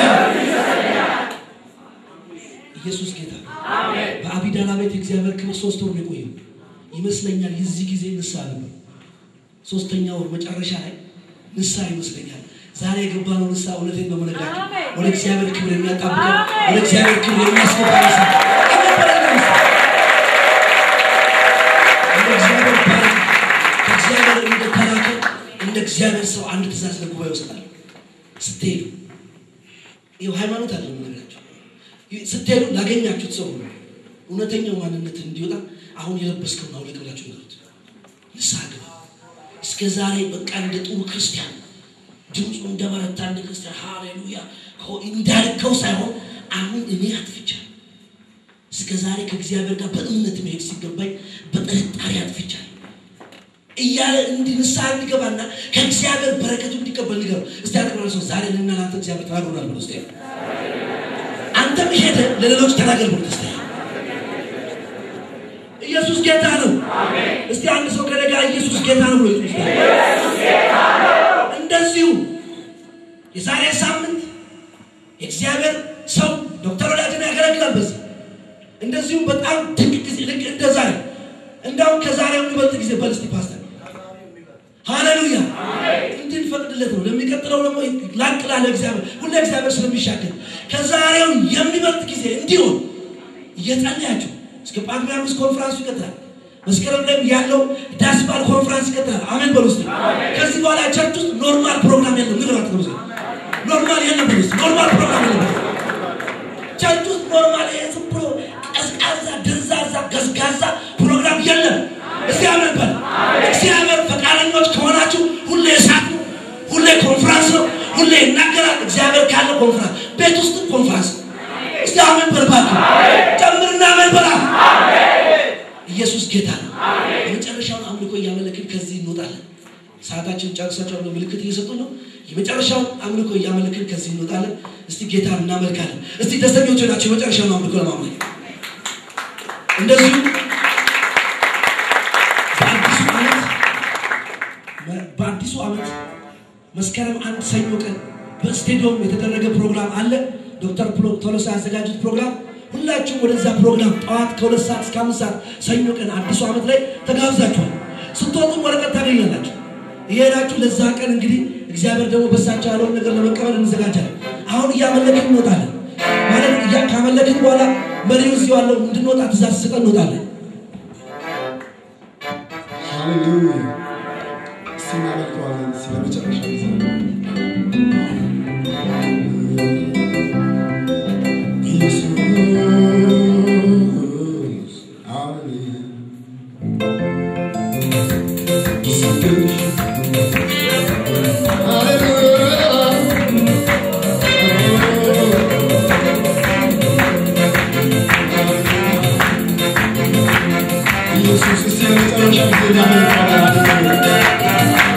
ኢየሱስ ጌታ ነው። በአቢዳና ቤት የእግዚአብሔር ክብር ሶስት ወር ነው የቆየው ይመስለኛል። የዚህ ጊዜ ንስሐ ነበር። ሶስተኛ ወር መጨረሻ ላይ ንስሐ ይመስለኛል። ዛሬ የገባነው ንስሐ እውነቴን ነው የምነግራችሁ አሜን። ወደ እግዚአብሔር ክብር የሚያጣብቀን አሜን። ወደ እግዚአብሔር ክብር የሚያስገባ ንስሐ የገባነው ንስሐ እንደ እግዚአብሔር ባሪያ ከእግዚአብሔር እንደተላከ እንደ እግዚአብሔር ሰው አንድ ትእዛዝ ለጉባኤ ይወስዳል። ስትሄዱ ይኸው ሃይማኖት አለ የምነግራቸው ስትሄዱ ላገኛችሁት ሰው ሁሉ እውነተኛው ማንነት እንዲወጣ አሁን የለበስከውን አውልቅ ብላችሁ ንገሩት። ንስሐ ግባ። እስከ ዛሬ በቃ እንደ ጥሩ ክርስቲያን ድምፁ እንደ በረታ እንደ ክርስቲያን ሃሌሉያ ሆ- እንዳልከው ሳይሆን አሁን እኔ አጥፍቻለሁ። እስከ ዛሬ ከእግዚአብሔር ጋር በእምነት መሄድ ሲገባኝ በጥርጣሬ አጥፍቻለሁ እያለ እንዲህ ንስሐ እንዲገባና ከእግዚአብሔር በረከቱ እንዲቀበል ንገሩ። እስቲ ያጠቅላላ ሰው ዛሬ እኔና ለአንተ እግዚአብሔር ተናግሮናል ብሎ እስቲ አንተም ሄደ ለሌሎች ተናገር ብሎ እስቲ ኢየሱስ ጌታ ነው። እስቲ አንድ ሰው ከኔ ጋር ኢየሱስ ጌታ ነው ብሎ ይጥሩ። እንደዚሁ የዛሬ ሳምንት የእግዚአብሔር ሰው ዶክተር ወዳጅን ያገለግላል በዚህ እንደዚሁ በጣም ድንቅ ጊዜ ልክ እንደ ዛሬ እንዳውም ከዛሬው የሚበልጥ ጊዜ በል እስቲ ፓስተር ሃሌሉያ እንድንፈቅድለት ነው። ለሚቀጥለው ደግሞ ላቅ ላለ እግዚአብሔር ሁሌ እግዚአብሔር ስለሚሻገር ከዛሬው የሚበልጥ ጊዜ እንዲሆን እየጸለያችሁ እስከ ጳጉሜ አምስት ኮንፍራንሱ ይቀጥላል። መስከረም ላይ ያለው ዳስባል ኮንፍራንስ ይቀጥላል። አሜን በሉ እስቲ። ከዚህ በኋላ ቸርች ውስጥ ኖርማል ፕሮግራም የለም። ንግራት ነው ኖርማል የለም በሉ እስቲ። ኖርማል ፕሮግራም የለም። ቸርች ውስጥ ኖርማል ይሄ ዝም ብሎ ቀዝቃዛ፣ ድንዛዛ፣ ገዝጋዛ ፕሮግራም የለም። እስቲ አሜን በል። እግዚአብሔር ፈቃደኞች ከሆናችሁ ሁሌ እሳት ነው፣ ሁሌ ኮንፍራንስ ነው፣ ሁሌ ይናገራል። እግዚአብሔር ካለ ኮንፍራንስ፣ ቤት ውስጥ ኮንፍራንስ። እስቲ አሜን በል እባክህ። ጨምርና አሜን በላ። ኢየሱስ ጌታ ነው። የመጨረሻውን አምልኮ እያመለክን ከዚህ እንወጣለን። ሰዓታችን ጨርሳቸው ብሎ ምልክት እየሰጡ ነው። የመጨረሻውን አምልኮ እያመለክን ከዚህ እንወጣለን። እስቲ ጌታ እናመልካለን። እስቲ ደስተኞች ናቸው የመጨረሻውን አምልኮ ለማምለክ እንደዚሁ በአዲሱ ዓመት በአዲሱ ዓመት መስከረም አንድ ሰኞ ቀን በስቴዲየም የተደረገ ፕሮግራም አለ። ዶክተር ቶሎሳ ያዘጋጁት ፕሮግራም ሁላችሁም ወደዛ ፕሮግራም ጠዋት ከሁለት ሰዓት እስከ አምስት ሰዓት ሰኞ ቀን አዲሱ ዓመት ላይ ተጋብዛችኋል። ስትወጡም ወረቀት ታገኛላችሁ። እየሄዳችሁ ለዛ ቀን እንግዲህ እግዚአብሔር ደግሞ በሳቸው ያለውን ነገር ለመቀበል እንዘጋጃለን። አሁን እያመለክን እንወጣለን ማለት እያ ካመለክን በኋላ መሪው እዚህ ያለው እንድንወጣ ትእዛዝ ስጠን እንወጣለን። ሃሌሉያ እስቲ እናመልከዋለን ስለ መጨረሻ ጊዜ ኢየሱስ ሃሌሉያ ኢየሱስ እስቲ ለመጨረሻ ጊዜ እናመልከዋለን።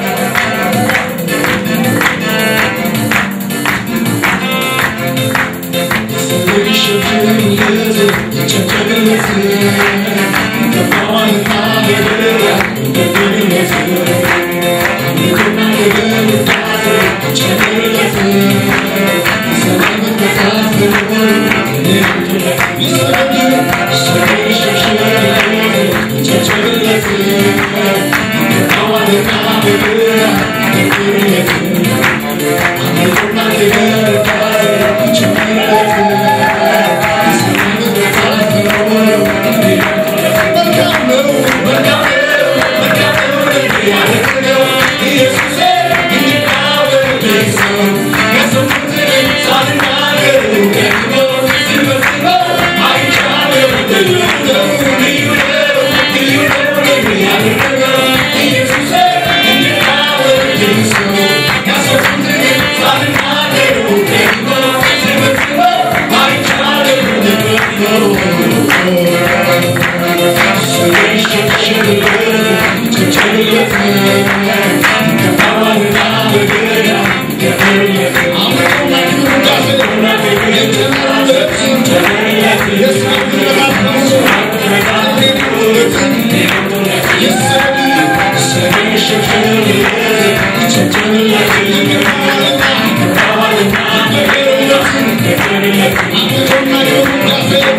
Yes,